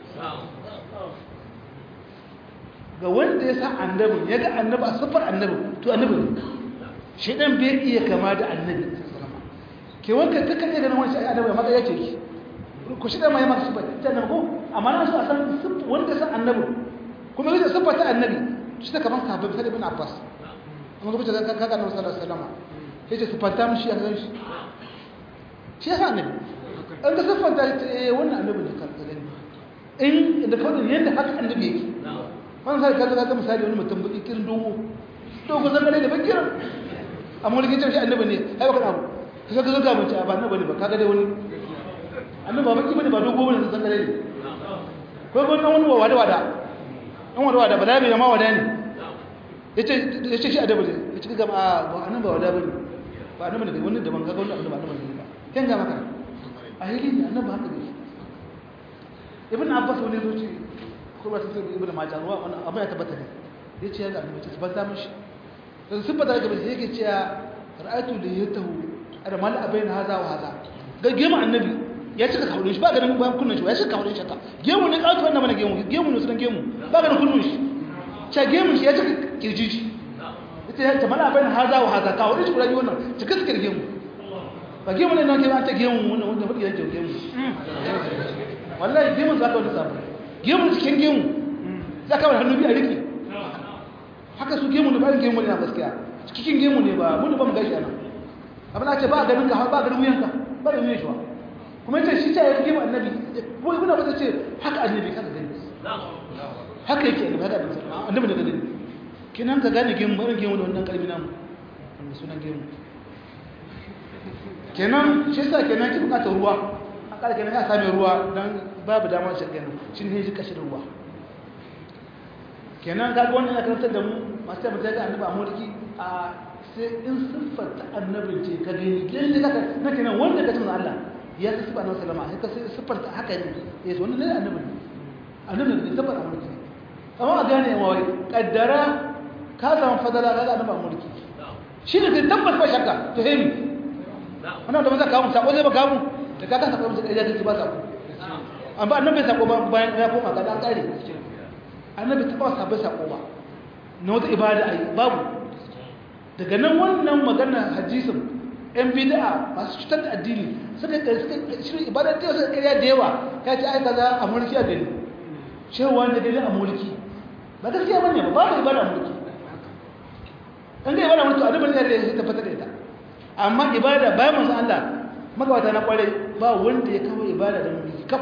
ga wanda ya san annabi ya ga annabi a sifar annabi to annabi ne shi dan bai iya kama da annabi ke wanka kakan iya ganin wani shi annabi amma ya ce ki ku shi da mai masu siffa ta annabi ko amma na so a san wanda san annabi kuma yake siffa ta annabi shi ta kaman sahabbai sai ibn Abbas amma kuma ta kaga annabi sallallahu alaihi wasallam sai ce siffanta mu shi a kan shi shi ya annabi an da siffanta eh wannan annabi ne kan gani in da kawai yanda haka annabi yake wannan sai kaga kaga misali wani mutum baki kirin dogo dogo zan gane da bakiran amma wani kitan shi annabi ne ai baka abu kaga ga ga mace ba annabi ne ba kaga dai wani annabi ba baki bane ba dogo bane zan gane ne ko ko dan wani wada wada dan wada wada ba da bai ma wada ne yace yace shi adabi ne yace ga ba annabi ba wada bane ba annabi ne wani daban kaga wani annabi ba annabi ne ba ken ga maka a hili ne annabi haka ne ibn abbas wani zo ce ko ba ta ce ibn majah ruwa wannan abin ya tabbata ne yace ya ga annabi ce tabbata mishi dan sun bada ga bai yake cewa ra'aytu li yatahu ada mal abaina haza wa haza ga gemu annabi ya cika kaulin shi ba ganin bayan kunnan shi ya cika kaulin shi ka gemu ne kawai wannan bane gemu gemu ne sunan gemu ba ganin kunnun shi cha gemu shi ya cika kirjiji ita ya ta mal abaina haza wa haza kaulin shi kula wannan cika cika gemu ba gemu ne nan ke ba ta gemu wannan wanda fadi yake gemu wallahi gemun za ka wani sabu gemun cikin gemu za ka wani hannu biyu a riki haka su gemu ne bayan gemu ne na gaskiya cikin gemu ne ba mun ba mu gashi ana abin da ce ba ganin ka ba ganin wuyanka ba da wuyan shi ba kuma yace shi ta yi gemu annabi ko ibn abbas ce haka annabi kaga gani haka yake annabi haka annabi da gani kinan ka gane gemu bayan gemu da wannan kalmi namu wannan sunan gemu kenan shi yasa kenan ki bukatar ruwa an kala kenan ya same ruwa dan babu damar shi kenan shi ne shi kashin ruwa kenan ga wannan ya karantar da mu masu ta mutane annabi a mulki a sai in siffar ta annabin ce ka gani lalle kaka na kenan wanda ka tuna Allah ya ta siffar annabi sallama sai ka sai siffar ta haka ne ya ce wannan ne annabi annabi ne siffar a mulki amma a gane yan wai kaddara ka samu fadala ga annabi a mulki shi ne kai tabbas ba shakka to hemi wannan da ba za ka kawo sako zai ba kawo da ka kasa kawo sai ya ba sako amma annabi sako ba bayan ya koma ga dan kare annabi ta ba sabai sako ba na wata ibada ai babu daga nan wannan magana hadisin yan bid'a masu cutar da addini suka kai suka shirin ibada ta wasu ƙarya da yawa ya ce ai kaza a mulki a gani cewa da gani a mulki ba gaskiya bane ba babu ibada a mulki an ga ibada mulki annabi ne ya tabbatar da ita amma ibada bayan manzo Allah magabata na kwarai ba wanda ya kawo ibada da mulki kaf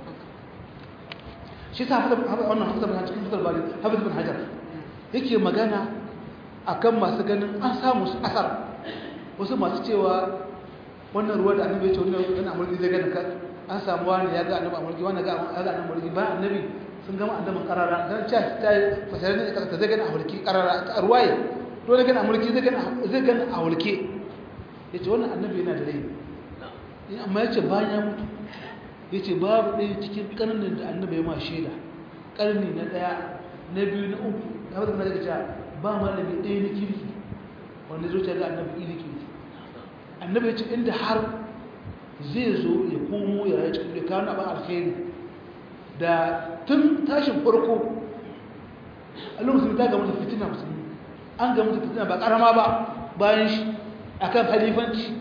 shi sa hafiz wannan hafiz bin cikin fitar bari hafiz bin hajar yake magana akan masu ganin an samu su asar wasu masu cewa wannan ruwa da annabi ya ce wannan yana amurki zai gani kan an samu wani ya ga annabi amurki wani ga ya ga annabi ba annabi sun gama annabin karara dan ce ta fasirin ne kasa zai gani amurki karara a ruwaye dole gani amurki zai gani zai gani amurki yace wannan annabi yana da rai amma yace bayan ya mutu ya ce babu ɗaya cikin ƙarnin da annabi ya ma shaida ƙarni na ɗaya na biyu na uku ya fata na daga cewa ba malami ɗaya na kirki wanda zo ta ga annabi iri kirki annabi ya ce inda har zai zo ya komo ya rayu cikin da kawo na ban alkhairi da tun tashin farko allah musulmi ta gamu da fitina musulmi an gamu da fitina ba ƙarama ba bayan shi akan halifanci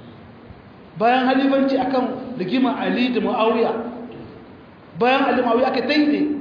bayan halifanci akan rigima Ali da Muawiya bayan Ali Muawiya aka taide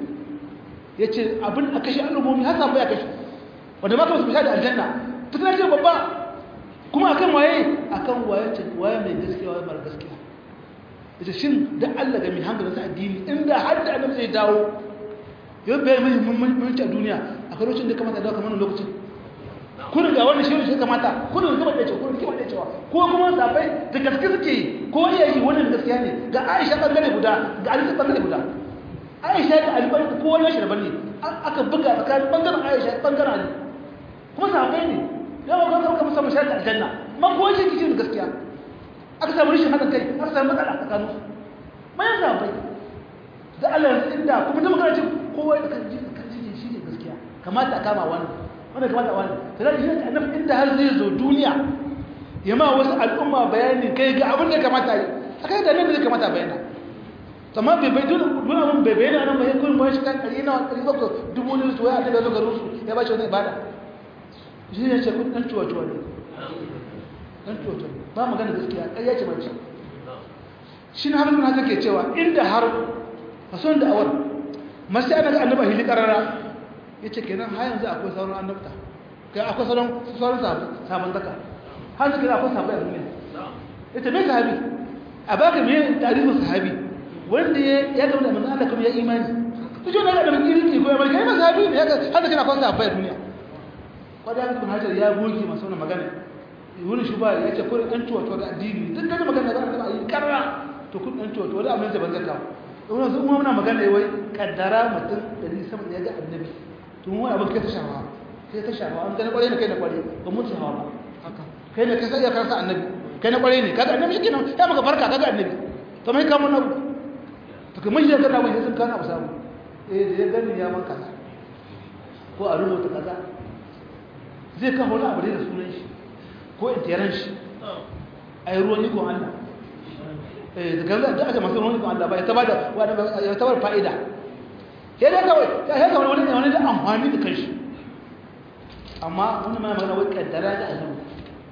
yace abin a kashe al'ummomi har sabai kashe wanda ma kuma su da aljanna fitina ce babba kuma akan waye akan waye ce waye mai gaskiya waye mara gaskiya yace shin da Allah ga mai hankali sa addini inda har da annabi zai dawo yau bai mai muhimmanci a duniya akwai lokacin da kamata dawo kamar lokacin kun ga wannan shirin shi kamata kun ga ba da cewa kun ga da cewa ko kuma sabai da gaske suke ko iya yi wannan gaskiya ne ga Aisha bangare guda ga Ali bangare guda Aisha da Ali bangare ko wani shi daban ne aka buga tsakanin bangaren Aisha bangaren Ali kuma sabai ne yawa ga kuma musamman musa da aljanna man ko shi kici gaskiya aka samu rishin hakan kai aka samu matsala tsakanin su mayan sabai da Allah inda kuma da magana ce kowa da kan ji kan ji shi ne gaskiya kamata a kama wannan wanda kamata wani sai shi ne annabi inda har zai zo duniya ya ma wasu al'umma bayani kai ga abin da kamata yi akai da nan da kamata bayana amma bai bai dun dun abin bai bayana nan bai kun bai shi kan kari na kari ba dubu ne su ya da zo garin su ya ba shi wani ibada shi ne ce kun dan tuwa tuwa ne dan tuwa tuwa ba magana gaskiya kai ya ce mace shi ne harin haka ke cewa inda har a son da awar masu yana ga annaba hili karara ya ce kenan har yanzu akwai sauran annabta kai akwai sauran sauran sabon zaka har yanzu kenan akwai sabon yanzu ne ya ce mai sahabi a baka mai tarihin sahabi wanda ya gama da manzan Allah kuma ya imani su ce wani da mai irin ko ya mai kai ma sahabi ne ya ga har yanzu kenan akwai sabon duniya kwadai haka kuma hajar ya goge masu wani magana wani shi ba ya ce kuri ɗan tuwa tuwa da addini duk gani magana za a yi karra to kun ɗan tuwa tuwa da amince ban zaka wani sun kuma muna magana wai kaddara mutum ɗari sama da ya ga annabi tun wani abin kai ta shawa kai ta shawa an gani kwarai ne kai na kwarai ba mutu hawa ba kai ne kai sai ya karsa annabi kai na kwarai ne kaga annabi shi kenan ya maka farka kaga annabi to mai kama na to kai mai kana mai sun kana abu samu eh da ya gani ya man kaza ko a rubuta kaza zai kawo wani abu da sunan shi ko in tiyaran shi a yi ruwan ikon Allah eh da gaza da aka masu ruwan ikon Allah ba ya taba da ya tabar fa'ida sai dai kawai ya kawai wani wani da amfani da kanshi amma wani mai magana wai kaddara da annabi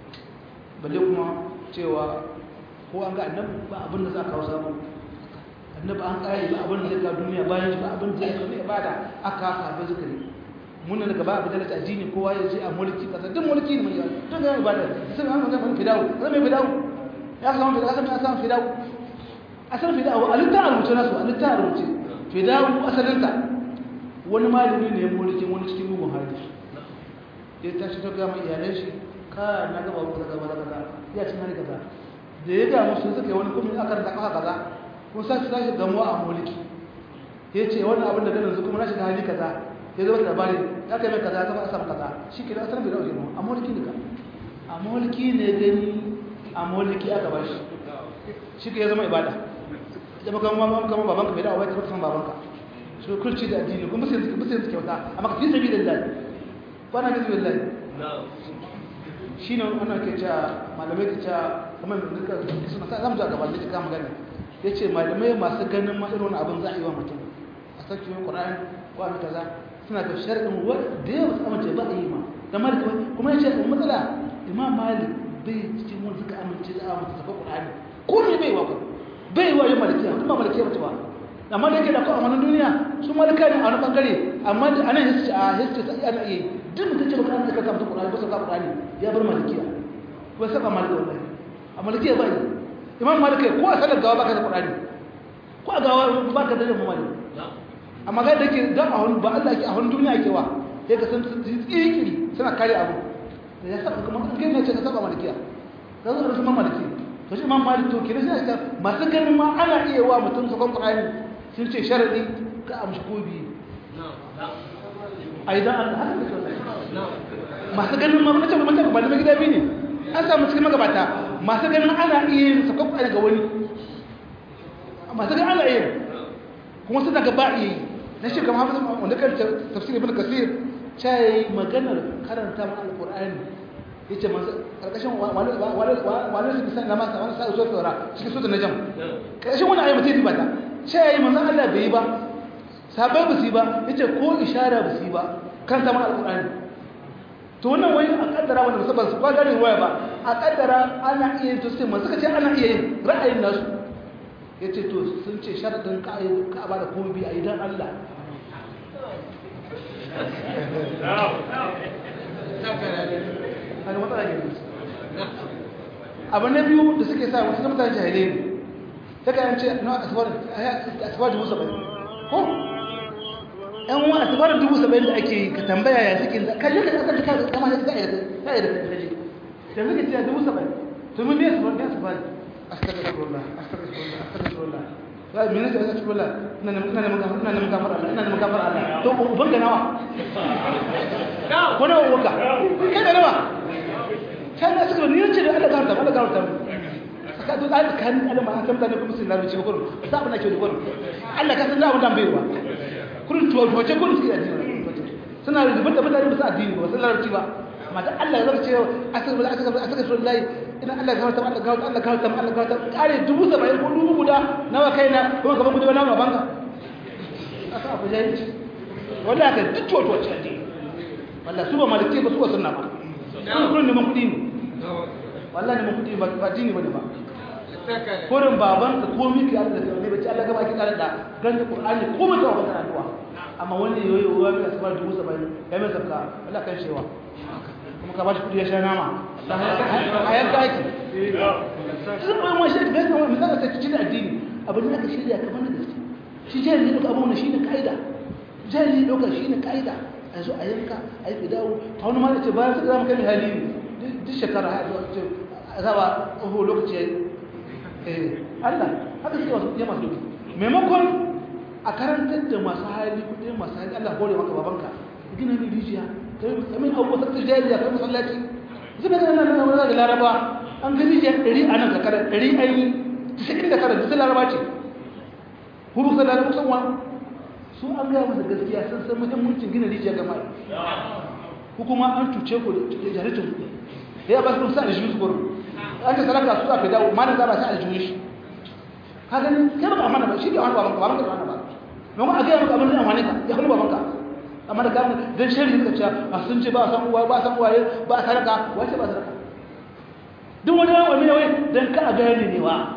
balle kuma cewa ko an ga annabi ba abin da za ka kawo samu annabi an kare ba abin da zai ka duniya bayan shi ba abin da zai ka ibada aka sahabbai suka yi mun daga ba abu da addini kowa ya ce a mulki kasa duk mulki ne mai yawa duk ga ibada sai an ga mun fidawo sai mai fidawo ya samu fidawo sai ya samu fidawo asalin fidawo alitta a rubuce nasu alitta a rubuce fidawo asalinta wani malami ne ya mulki wani cikin mugun hali ya tashi ta gama iyalan shi ka na gaba kaza gaba kaza ya ci hali kaza da ya ga musu suka yi wani kuma aka ranta kafa kaza kun sa shi tashi gamuwa a mulki ya ce wannan abin da ganin su kuma na shiga hali kaza ya zama labari ya kai mai kaza zama asam kaza shi ke da asalin bai dauke a mulki ne ka a mulki ne gani a mulki aka ba shi shi ke ya zama ibada ya baka mamman kama babanka bai dawo bai tabbata san babanka shi kulci da addini kuma sai suke musu kyauta amma ka fi sabi da lillahi ba na gazi lillahi shi ne ana ke cewa malamai ke cewa kamar da duka suna sa zamu ga gaban da kika magana yace malamai masu ganin ma irin abin za a yi wa mutum a sauke yin qur'ani ko a kaza suna da sharɗin wa da yawa su amince ba a yi ma da malik kuma yace da matsala imam malik bai cikin wani suka amince da amince da qur'ani ko ne bai wa bai wa yin malikiya kuma malikiya ba ta ba amma da yake da ko amanan duniya su malika ne a wani bangare amma a nan hisci a hisci sai ana iya duk mutum ce baka an ka kamta Qur'ani ba sa Qur'ani ya bar malikiya ko sai ka malika wallahi a malikiya ba yi imam malika ko a sanar gawa baka da Qur'ani ko a gawa baka da mu malik amma ga da yake da a wani ba Allah yake a wani duniya yake wa sai ka san tsiri suna kare abu da ya saba kuma kai ne ce ka saba malikiya ka zo da su maliki to shi imam malik to kire sai ka masu ganin ma ana iya wa mutum sakon Qur'ani sun ce sharadi ka amshi ko biyu a idan Allah haka ne masu ganin ma mace mace ba da gida biyu ne an samu cikin magabata masu ganin ana iya yin sakon Qur'ani ga wani masu ganin ana iya kuma suna ga ba iya yi na shi kamar hafizu wanda kan tafsir ibn kasir cai maganar karanta mana alqur'ani yace manzo karkashin wani wani su bisan lamasa wani sa'a so tsora cikin sura najm karkashin wani ayi mutai ba ta sai yayi manzo Allah bai yi ba sabai ba su yi ba yace ko ishara ba su yi ba kan sama alqur'ani to wannan wai a kaddara wanda musamman su ba gari waya ba a kaddara ana iya yin to sai manzo kace ana iya yin ra'ayin nasu yace to sun ce sharadin ka ka ba da kobi a idan Allah hannun matsala ne abu na biyu da suke sa wasu mutane jahilai ne ta kayan ce na asibar dubu saba'in ko yan wa asibar dubu saba'in da ake yi ka tambaya ya suke kaje ka kasar ka kama da ka yi da kaje da suke ce dubu saba'in to mun ne asibar ne asibar astagfirullah astagfirullah astagfirullah ya yi minista ya cikin ina neman gafar Allah ina neman gafar Allah to ubanka nawa ko nawa ubanka kai da nawa kai da suka ni ce da Allah gafarta Allah gafarta saka to tsari kan Allah ma san mutane kuma sun larabci ba kullum za mu nake da kullum Allah ka san da abin da bai ba kullum to to ce kullum suke addini suna rubuta da mutane ba su addini ba sun larabci ba amma da Allah zaka ce asal asal asal wallahi ina Allah gafarta Allah gafarta Allah gafarta Allah gafarta kare dubu saba'in ko dubu guda nawa kaina kuma gaban gudu nawa banka aka abu jahilci wallahi ka duk to to ce addini wallahi su ba malike ba su ba sunna ba kullum neman kudi ne wallahi neman kudi ba dini ba ne ba kurin baban ka komi ka Allah da ne bace Allah gaba ki kare da ganda Qur'ani ko ba ka wata addu'a amma wanda yoyi wa bi asbar dubu saba'in ya mai sabka Allah kan shewa kuma ka bashi kudi ya sha nama a yanka ake sun bai ma shi gaskiya wani misali sai cikin addini abin da aka shirya kamar da gaske shi jari ne duka abubuwan shi ne ka'ida jari ne duka shi ne ka'ida a zo a yanka a yi fidawo ta wani mara ce bayan suka zama kai hali duk shekara ya zuwa ce a zaba oho lokaci ya yi Allah haka suke wasu ya masu lokaci maimakon a karantar da masu hali kudin masu hali Allah hore maka babanka gina ne rijiya kamin abubuwa sakta jariya kai masallaci zuba da nan nan wani da laraba an ga rijiya ɗari a nan kakar ɗari an yi tisa'in da tara duk laraba ce huru sai laraba kusan wani su an gaya masa gaskiya sun san muhimmancin gina rijiya ga mai ko kuma an cuce ku da jaritin ku da ya ba su sa da shi su gurin an ta saraka su aka dawo ma da za ba sa da shi ka gani kai ba amana ba shi da wani baban ka baban ka da wani ba don a gaya maka abin da amfani ka ya hannu baban ka amma da gani dan shari suka ce a sun ce ba san uwa ba san uwaye ba saraka wace ba saraka duk wani wani wani wai dan ka a gane ne wa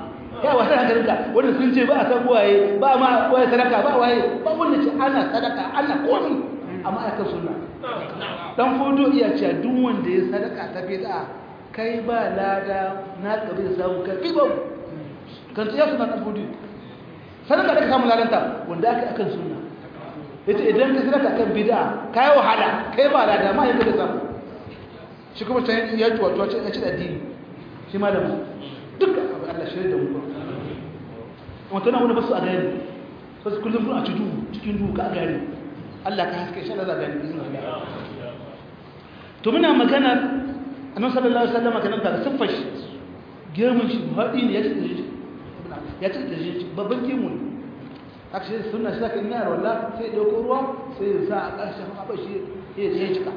ya wahala hankalinka wanda sun ce ba a san waye ba ma waye sadaka ba waye ba wanda ce ana sadaka ana komi amma akan sunna dan fodo iya cewa duk wanda ya sadaka ta bid'a kai ba lada na kabi da samu kai ba kan ya suna dan fodo sadaka da ka samu ladanta wanda aka akan sunna yace idan ka sadaka kan bid'a kai wahala kai ba lada ma yake da samu shi kuma ta ya tuwa tuwa ya ci da addini shi malamu duk Allah shirye da mu wata na wani basu a gani basu kullum a ci duhu cikin duhu ka gani Allah ka haske shi Allah za gani izinin Allah to muna maganar annabi sallallahu alaihi wasallam kana da siffar shi girman shi hadi ne ya ci da shi ya ci da shi babban gemu ne haka shi sunna shi zaka ina walla sai dauko ruwa sai ya sa a ƙarshen haɓa shi ya cika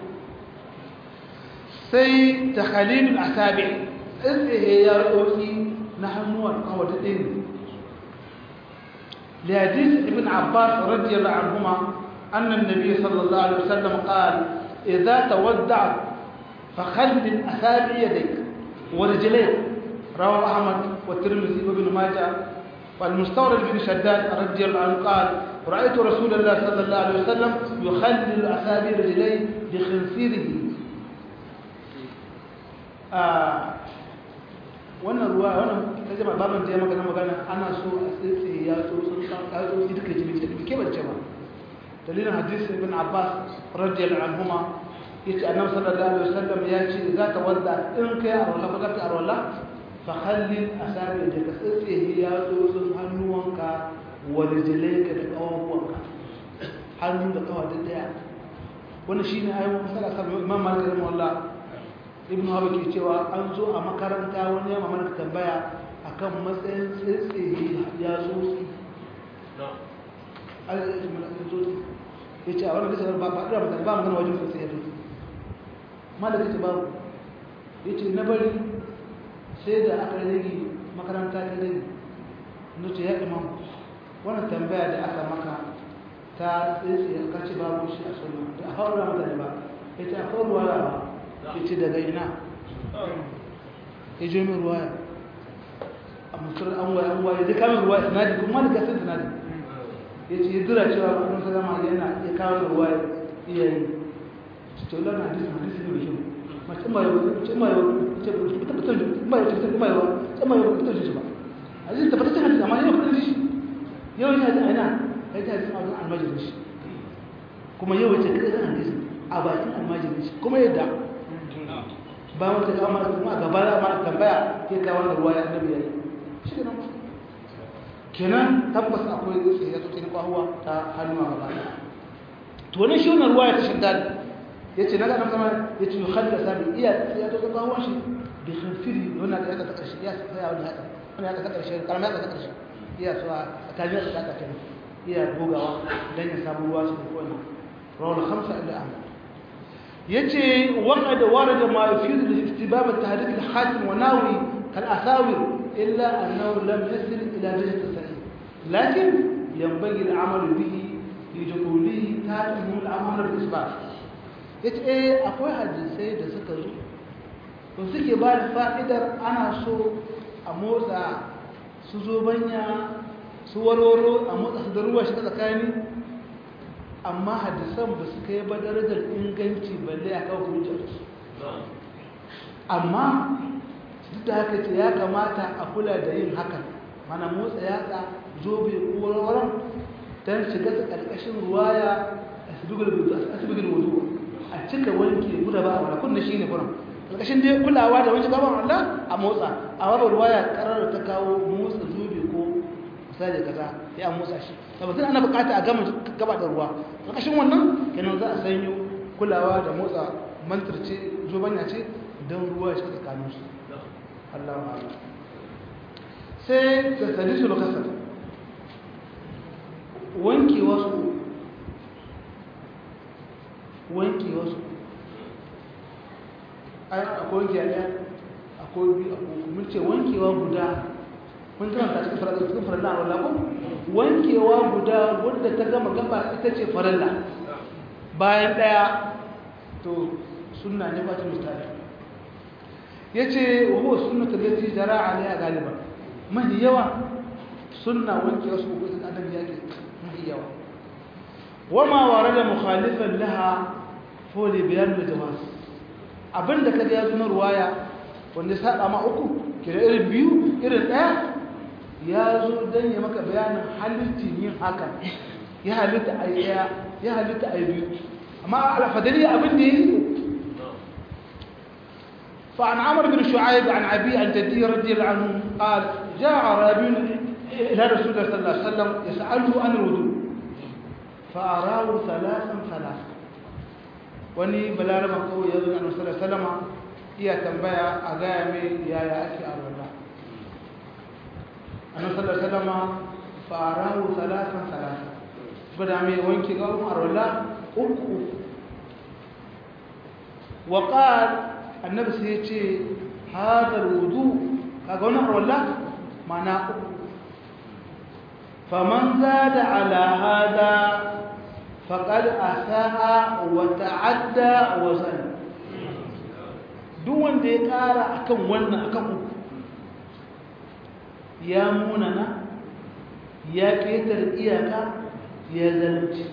sai takhalilul asabi tsaye ya roki na hannuwan kawata ɗin لحديث ابن عباس رضي الله عنهما أن النبي صلى الله عليه وسلم قال إذا تودعت فخلل أصابع يديك ورجليك رواه أحمد والترمذي وابن ماجه والمستورد بن شداد رضي الله عنه قال رأيت رسول الله صلى الله عليه وسلم يخلل أصابع رجليه بخنصيره آه wannan ruwa wannan ta jama baban da ya magana magana ana so a tsitsi ya so sun ka so duka jini da ke bace ba dalilin hadisi ibn abbas radiyallahu anhuma yace annabi sallallahu alaihi wasallam ya ce za ta wadda in kai a wala baka ta wala fa khallil asabi da ka tsitsi ya so sun hannuwanka wa rijlaika da kawawanka hannu da kawa da daya wannan shine ayyukan masala kan imam malik rahimahullah ibn hawa ke cewa an zo a makaranta wani yamma mana tambaya akan matsayin tsaye ya tsotsi ya ce a wani da ba ba da ba magana wajen tsaye ya tsotsi malaka ce babu ya ce na bari sai da aka rage makaranta ta rage na ce ya imam wannan tambaya da aka maka ta tsaye ka ce babu shi a suna da a haura mutane ba ya ce a haura ba ya ce daga ina ya je min ruwaya a musul an waye an waye zai kamin ruwaya sinadi kuma da gasar sinadi ya ce ya dira cewa kuma salama yana ya kawo ruwaya iya yi ce wala na hadisi hadisi ne mai kyau mace ma yau ce ma yau ce ba ta fitar ma yau ce ma yau ce ma yau fitar shi ba hadisi ta fitar hadisi amma yau fitar shi yau yana da aina kai ta hadisi a wajen almajirin shi kuma yau ya ce kai zan hadisi a bakin almajirin shi kuma yadda ba wata kama da kuma gaba da ma tambaya ke kawo da ruwa ya annabi yayi shi ne kenan tabbas akwai tsaye ya tsaye kwahuwa ta hannu a gaba to wannan shi wannan ruwa ya tashi dal yace naga nan sama yace yukhalla sabi iya ya tsaye kwahuwa shi bi khinfiri wannan da ya ta karshe ya tsaya wani haka wannan ya ta karshe kalma ya ta karshe iya so a tsakanin da ta kenan iya gogawa dan ya samu ruwa su ko ina rawal khamsa illa ahmad يجي وقد ورد ما يفيد الاستباب التحريك الحاكم وناوي كالأساور إلا أنه لم يصل إلى درجة الصحيح لكن ينبغي العمل به لدخوله تاتهم العمل بالإثبات yace eh akwai hadisai da suka zo to suke ba da fa'idar ana so a motsa su zo banya su warwaro a motsa su da ruwa shi tsakani amma hadisan ba su kai ba darajar inganci balle a kawo hujjar amma duk da haka ce ya kamata a kula da yin hakan mana motsa yatsa zobe ko warwaran don shiga su ƙarƙashin ruwaya a asibigin wudu a cika wanke guda ba a wala kunna shi ne furan ƙarƙashin dai kulawa da wanke gaban Allah a motsa a babu ruwaya ƙarar ta kawo motsa zobe ko misali kaza ya motsa shi tabbatar ana bukata a gama gaba da ruwa ƙarƙashin wannan kenan za a sanyo kulawa da motsa mantar ce zobanya ce don ruwa shi tsakanin su Allah wa sai da sadisu lokasar wanke wasu wanke wasu akwai wanke a ɗaya akwai biyu akwai mun ce wankewa guda mun karanta cikin farilla cikin farilla a wala ko wankewa guda wanda ta gama gaba ita ce farilla bayan daya to sunna ne ba ta mutane yace wa huwa sunnatu allati jara alaiha galiba mahi yawa sunna wanke wasu uku da adam yake mahi yawa wama warada mukhalifan laha foli bayan da jawaz abinda kaga ya zo na ruwaya wanda saba ma uku kira irin biyu irin daya ya zo dan ya maka bayanin halittin yin haka ya halitta a daya ya halitta a biyu amma alfadari abin da yi فعن عمرو بن شعيب عن أبي عن جدي رضي الله عنه قال جاء أعرابي إلى رسول الله صلى الله عليه وسلم يسأله عن الوضوء فأراه ثلاثا ثلاثا وني بلارما قوي يقول أنه صلى الله عليه وسلم iya tambaya a gaya mai yaya ake arwala annabi sallallahu alaihi wasallam farahu salatan salatan bada mai wanki ga arwala uku wa qala annabi sai ya ce hadar wudu kaga wannan arwala mana uku faman zada ala hada faqad asaa wa ta'adda wa zalima duk wanda ya ƙara akan wannan akan uku ya munana ya ƙetar iyaka ya zalunci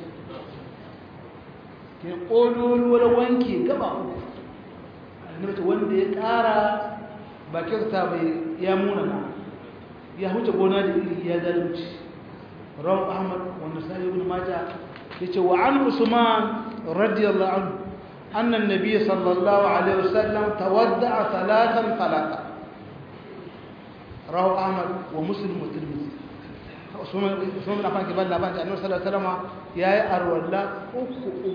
ke ƙololuwar wanke gaba uku annabta wanda ya ƙara ba kyauta bai ya munana ya huce gona da iri ya zalunci rawar ahmad wanda sai ibn maja ya ce wa an usman radiyallahu anhu أن النبي صلى الله عليه وسلم تودع ثلاثا ثلاثا رواه أحمد ومسلم والترمذي Usman bin Affan ke bada labarin Annabi sallallahu alaihi wasallam yayi arwalla uku uku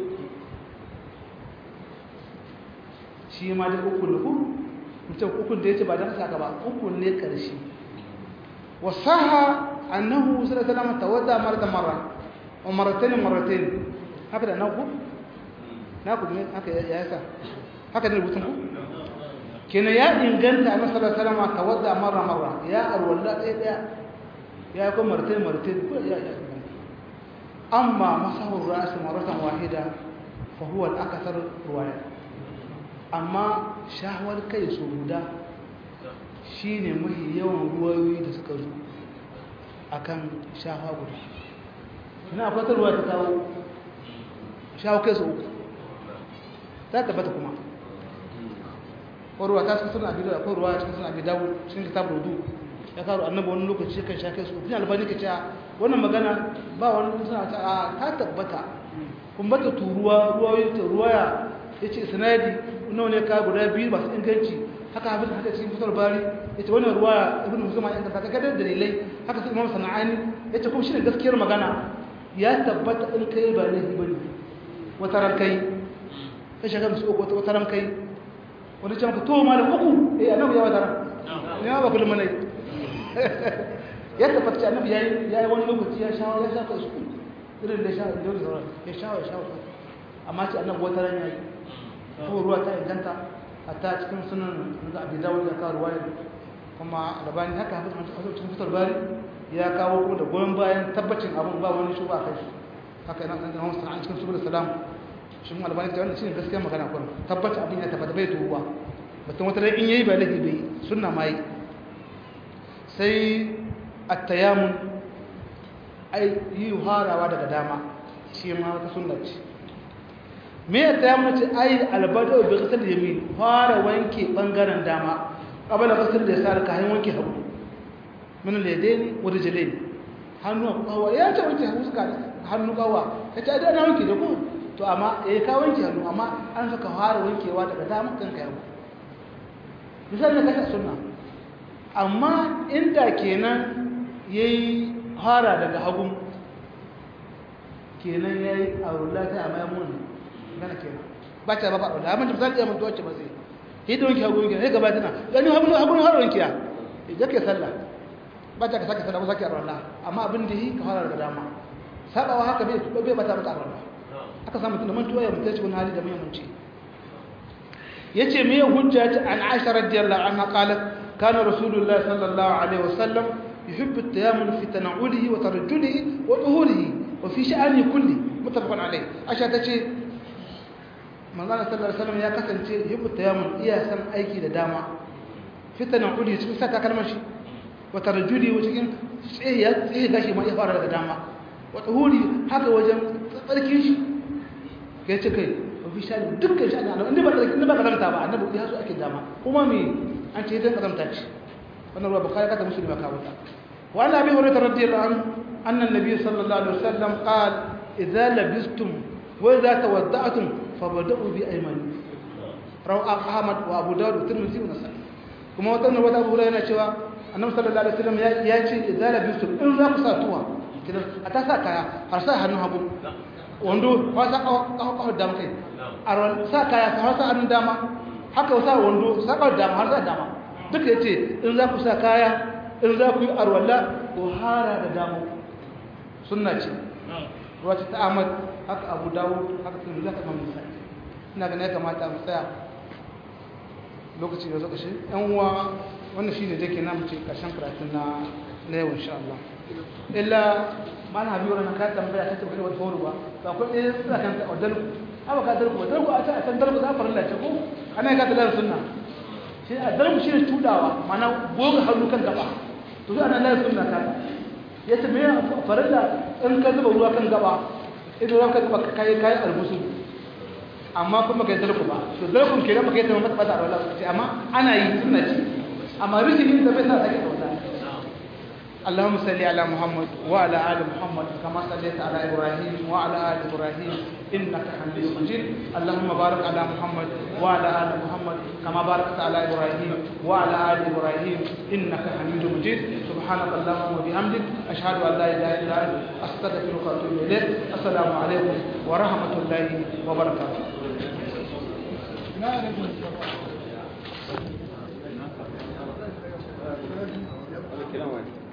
shi ma da uku ne ku mutum uku da yace ba dan saka ba uku ne karshe wasaha annahu sallallahu alaihi wasallam tawadda maratan marra wa marratayn marratayn haka da nan ku na ku ne haka ya yasa haka ne rubutun ku kenan ya inganta annabi sallallahu alaihi wasallam tawadda marra marra ya arwalla ɗaya ɗaya ya ko martai martai ko ya ya amma masahu ras maratan wahida fa huwa al-akthar riwaya amma shahwar kai su guda shine mafi yawan ruwayoyi da suka zo akan shahwa guda ina akwai ruwa ta kawo shahwa kai su uku ta tabbata kuma ruwa ta cikin suna biyu akwai ruwa cikin suna biyu dawo cikin kitab rudu ya karo annabi wani lokaci kan sha kai su ina albani ka ce wannan magana ba wani suna ta ta tabbata kun bata turuwa ruwa ta ruwaya yace sanadi nawa ne ka guda biyu masu inganci haka hafiz haka cikin fitar bari yace wannan ruwaya ibnu musamman in ka ga dalilai haka sai imam sana'ani yace kuma shine gaskiyar magana ya tabbata in kai ba ne bane wata ran kai kai shaka musu uku wata ran kai wani can ka to malam uku eh annabi ya wata ran ne ba kullum ne ya tabbata annabi yayi yayi wani lokaci ya shawo ya shafa su irin da shawo da sauran ya shawo shawo amma ce annabi wata ran yayi ko ruwa ta inganta hatta cikin sunan da Abi Dawud ya kawo ruwaya kuma albani haka hafiz a cikin fitar bari ya kawo kuma da goyon bayan tabbacin abin ba wani shuba kai haka yana san da Muhammad sallallahu cikin subul salam shi mun albani ta wannan shine gaskiyar magana kun tabbata abin ya tabbata bai tuwa mutum wata ran in yayi ba laifi bai sunna mai sai attayamun ai yi harawa daga dama shi ma wata sunna ce me attayamun ce ai albado bi qasal yamin fara wanke bangaren dama qabala qasal da yasar ka hayin wanke hagu min al-yadaini wa rijlaini hannu kawa ya ce wanke hannu suka hannu kawa ya ce da na wanke da ku to amma eh ka wanke hannu amma an saka fara wankewa daga dama kanka yau misali na kasa sunna amma inda kenan ya yi hara daga hagun kenan ya yi aurula ta a mayamun gana kenan ba ta ba faɗa amma misali ya mutu wacce ba zai yi da wanke hagun kenan ya gaba tana ganin hagun hagun har wanke ya ya ke sallah ba ta ka sake sallah ba sake aurula amma abin da yi ka hara daga dama sabawa haka bai bai bata mata aurula aka samu tunan mantuwa ya mutu cikin hali da muhimmanci yace me hujja ta an Aisha radiyallahu anha qalat kana rasulullahi sallallahu alaihi wasallam yuhibbu at-tayammul fi tanawulihi wa tarajjulihi wa tuhurihi wa fi sha'ani kulli muttafaqun alayh Aisha tace manzon sallallahu alaihi wasallam ya kasance yuhibbu at-tayammul iya san aiki da dama fi tanawulihi cikin saka kalmar shi wata rajuli cikin tsaye gashi ma ya fara daga dama wata huri haka wajen tsarkin shi ya ce kai mafi sha dukkan shi annabi inda ba inda ba kazamta ba annabi ya so ake dama kuma me an ce idan kazamta ce wannan ruwa bukari kata musulmi ka wuta wa an abi hurairah radiyallahu anhu anna an-nabiy sallallahu alaihi wasallam qala idza labistum wa idza tawadda'tum fabda'u bi aymanikum rawu ahmad wa abu dawud wa tirmidhi wa nasa'i kuma wata ne wata abu yana cewa annabi sallallahu alaihi wasallam ya ce idza labistum in za ku sa tuwa kidan a ta sa kaya har sa hannun hagu wando ba sa kawo dama kai a sa kaya har sa hannun dama haka sa wando sa kawo dama har sa dama duka yace in za ku sa kaya in za ku yi arwalla ko hara da dama sunna ce ruwa ta Ahmad haka Abu Dawud haka Tirmidhi haka Imam Nasa'i ina ganin ya kamata mu tsaya lokaci da zo kashe yan uwa wannan shine dake na mu ce karshen karatun na na yau insha Allah illa mana habibu ran ka tambaya ta tabbata wata horo ba to akwai ɗaya suna kan wadal aba ka dalku dalku a ta kan dalku za farilla ce ko ana ga dalar sunna shi a dalku shi ne tudawa mana goga hannu kan gaba to sai ana dalar sunna ka yace me farilla in ka zuba ruwa kan gaba idan ruwa kan gaba kai kai albusu amma kuma kai dalku ba to dalkun kenan ba kai ta mata bata wala amma ana yi sunna ce amma rijin da bai sa take da wannan اللهم صل على محمد وعلى ال محمد كما صليت على ابراهيم وعلى ال ابراهيم انك حميد مجيد اللهم بارك على محمد وعلى ال محمد كما باركت على ابراهيم وعلى ال ابراهيم انك حميد مجيد سبحانك اللهم وبحمدك اشهد ان لا اله الا انت استغفرك واتوب اليك السلام عليكم ورحمه الله وبركاته لا السلام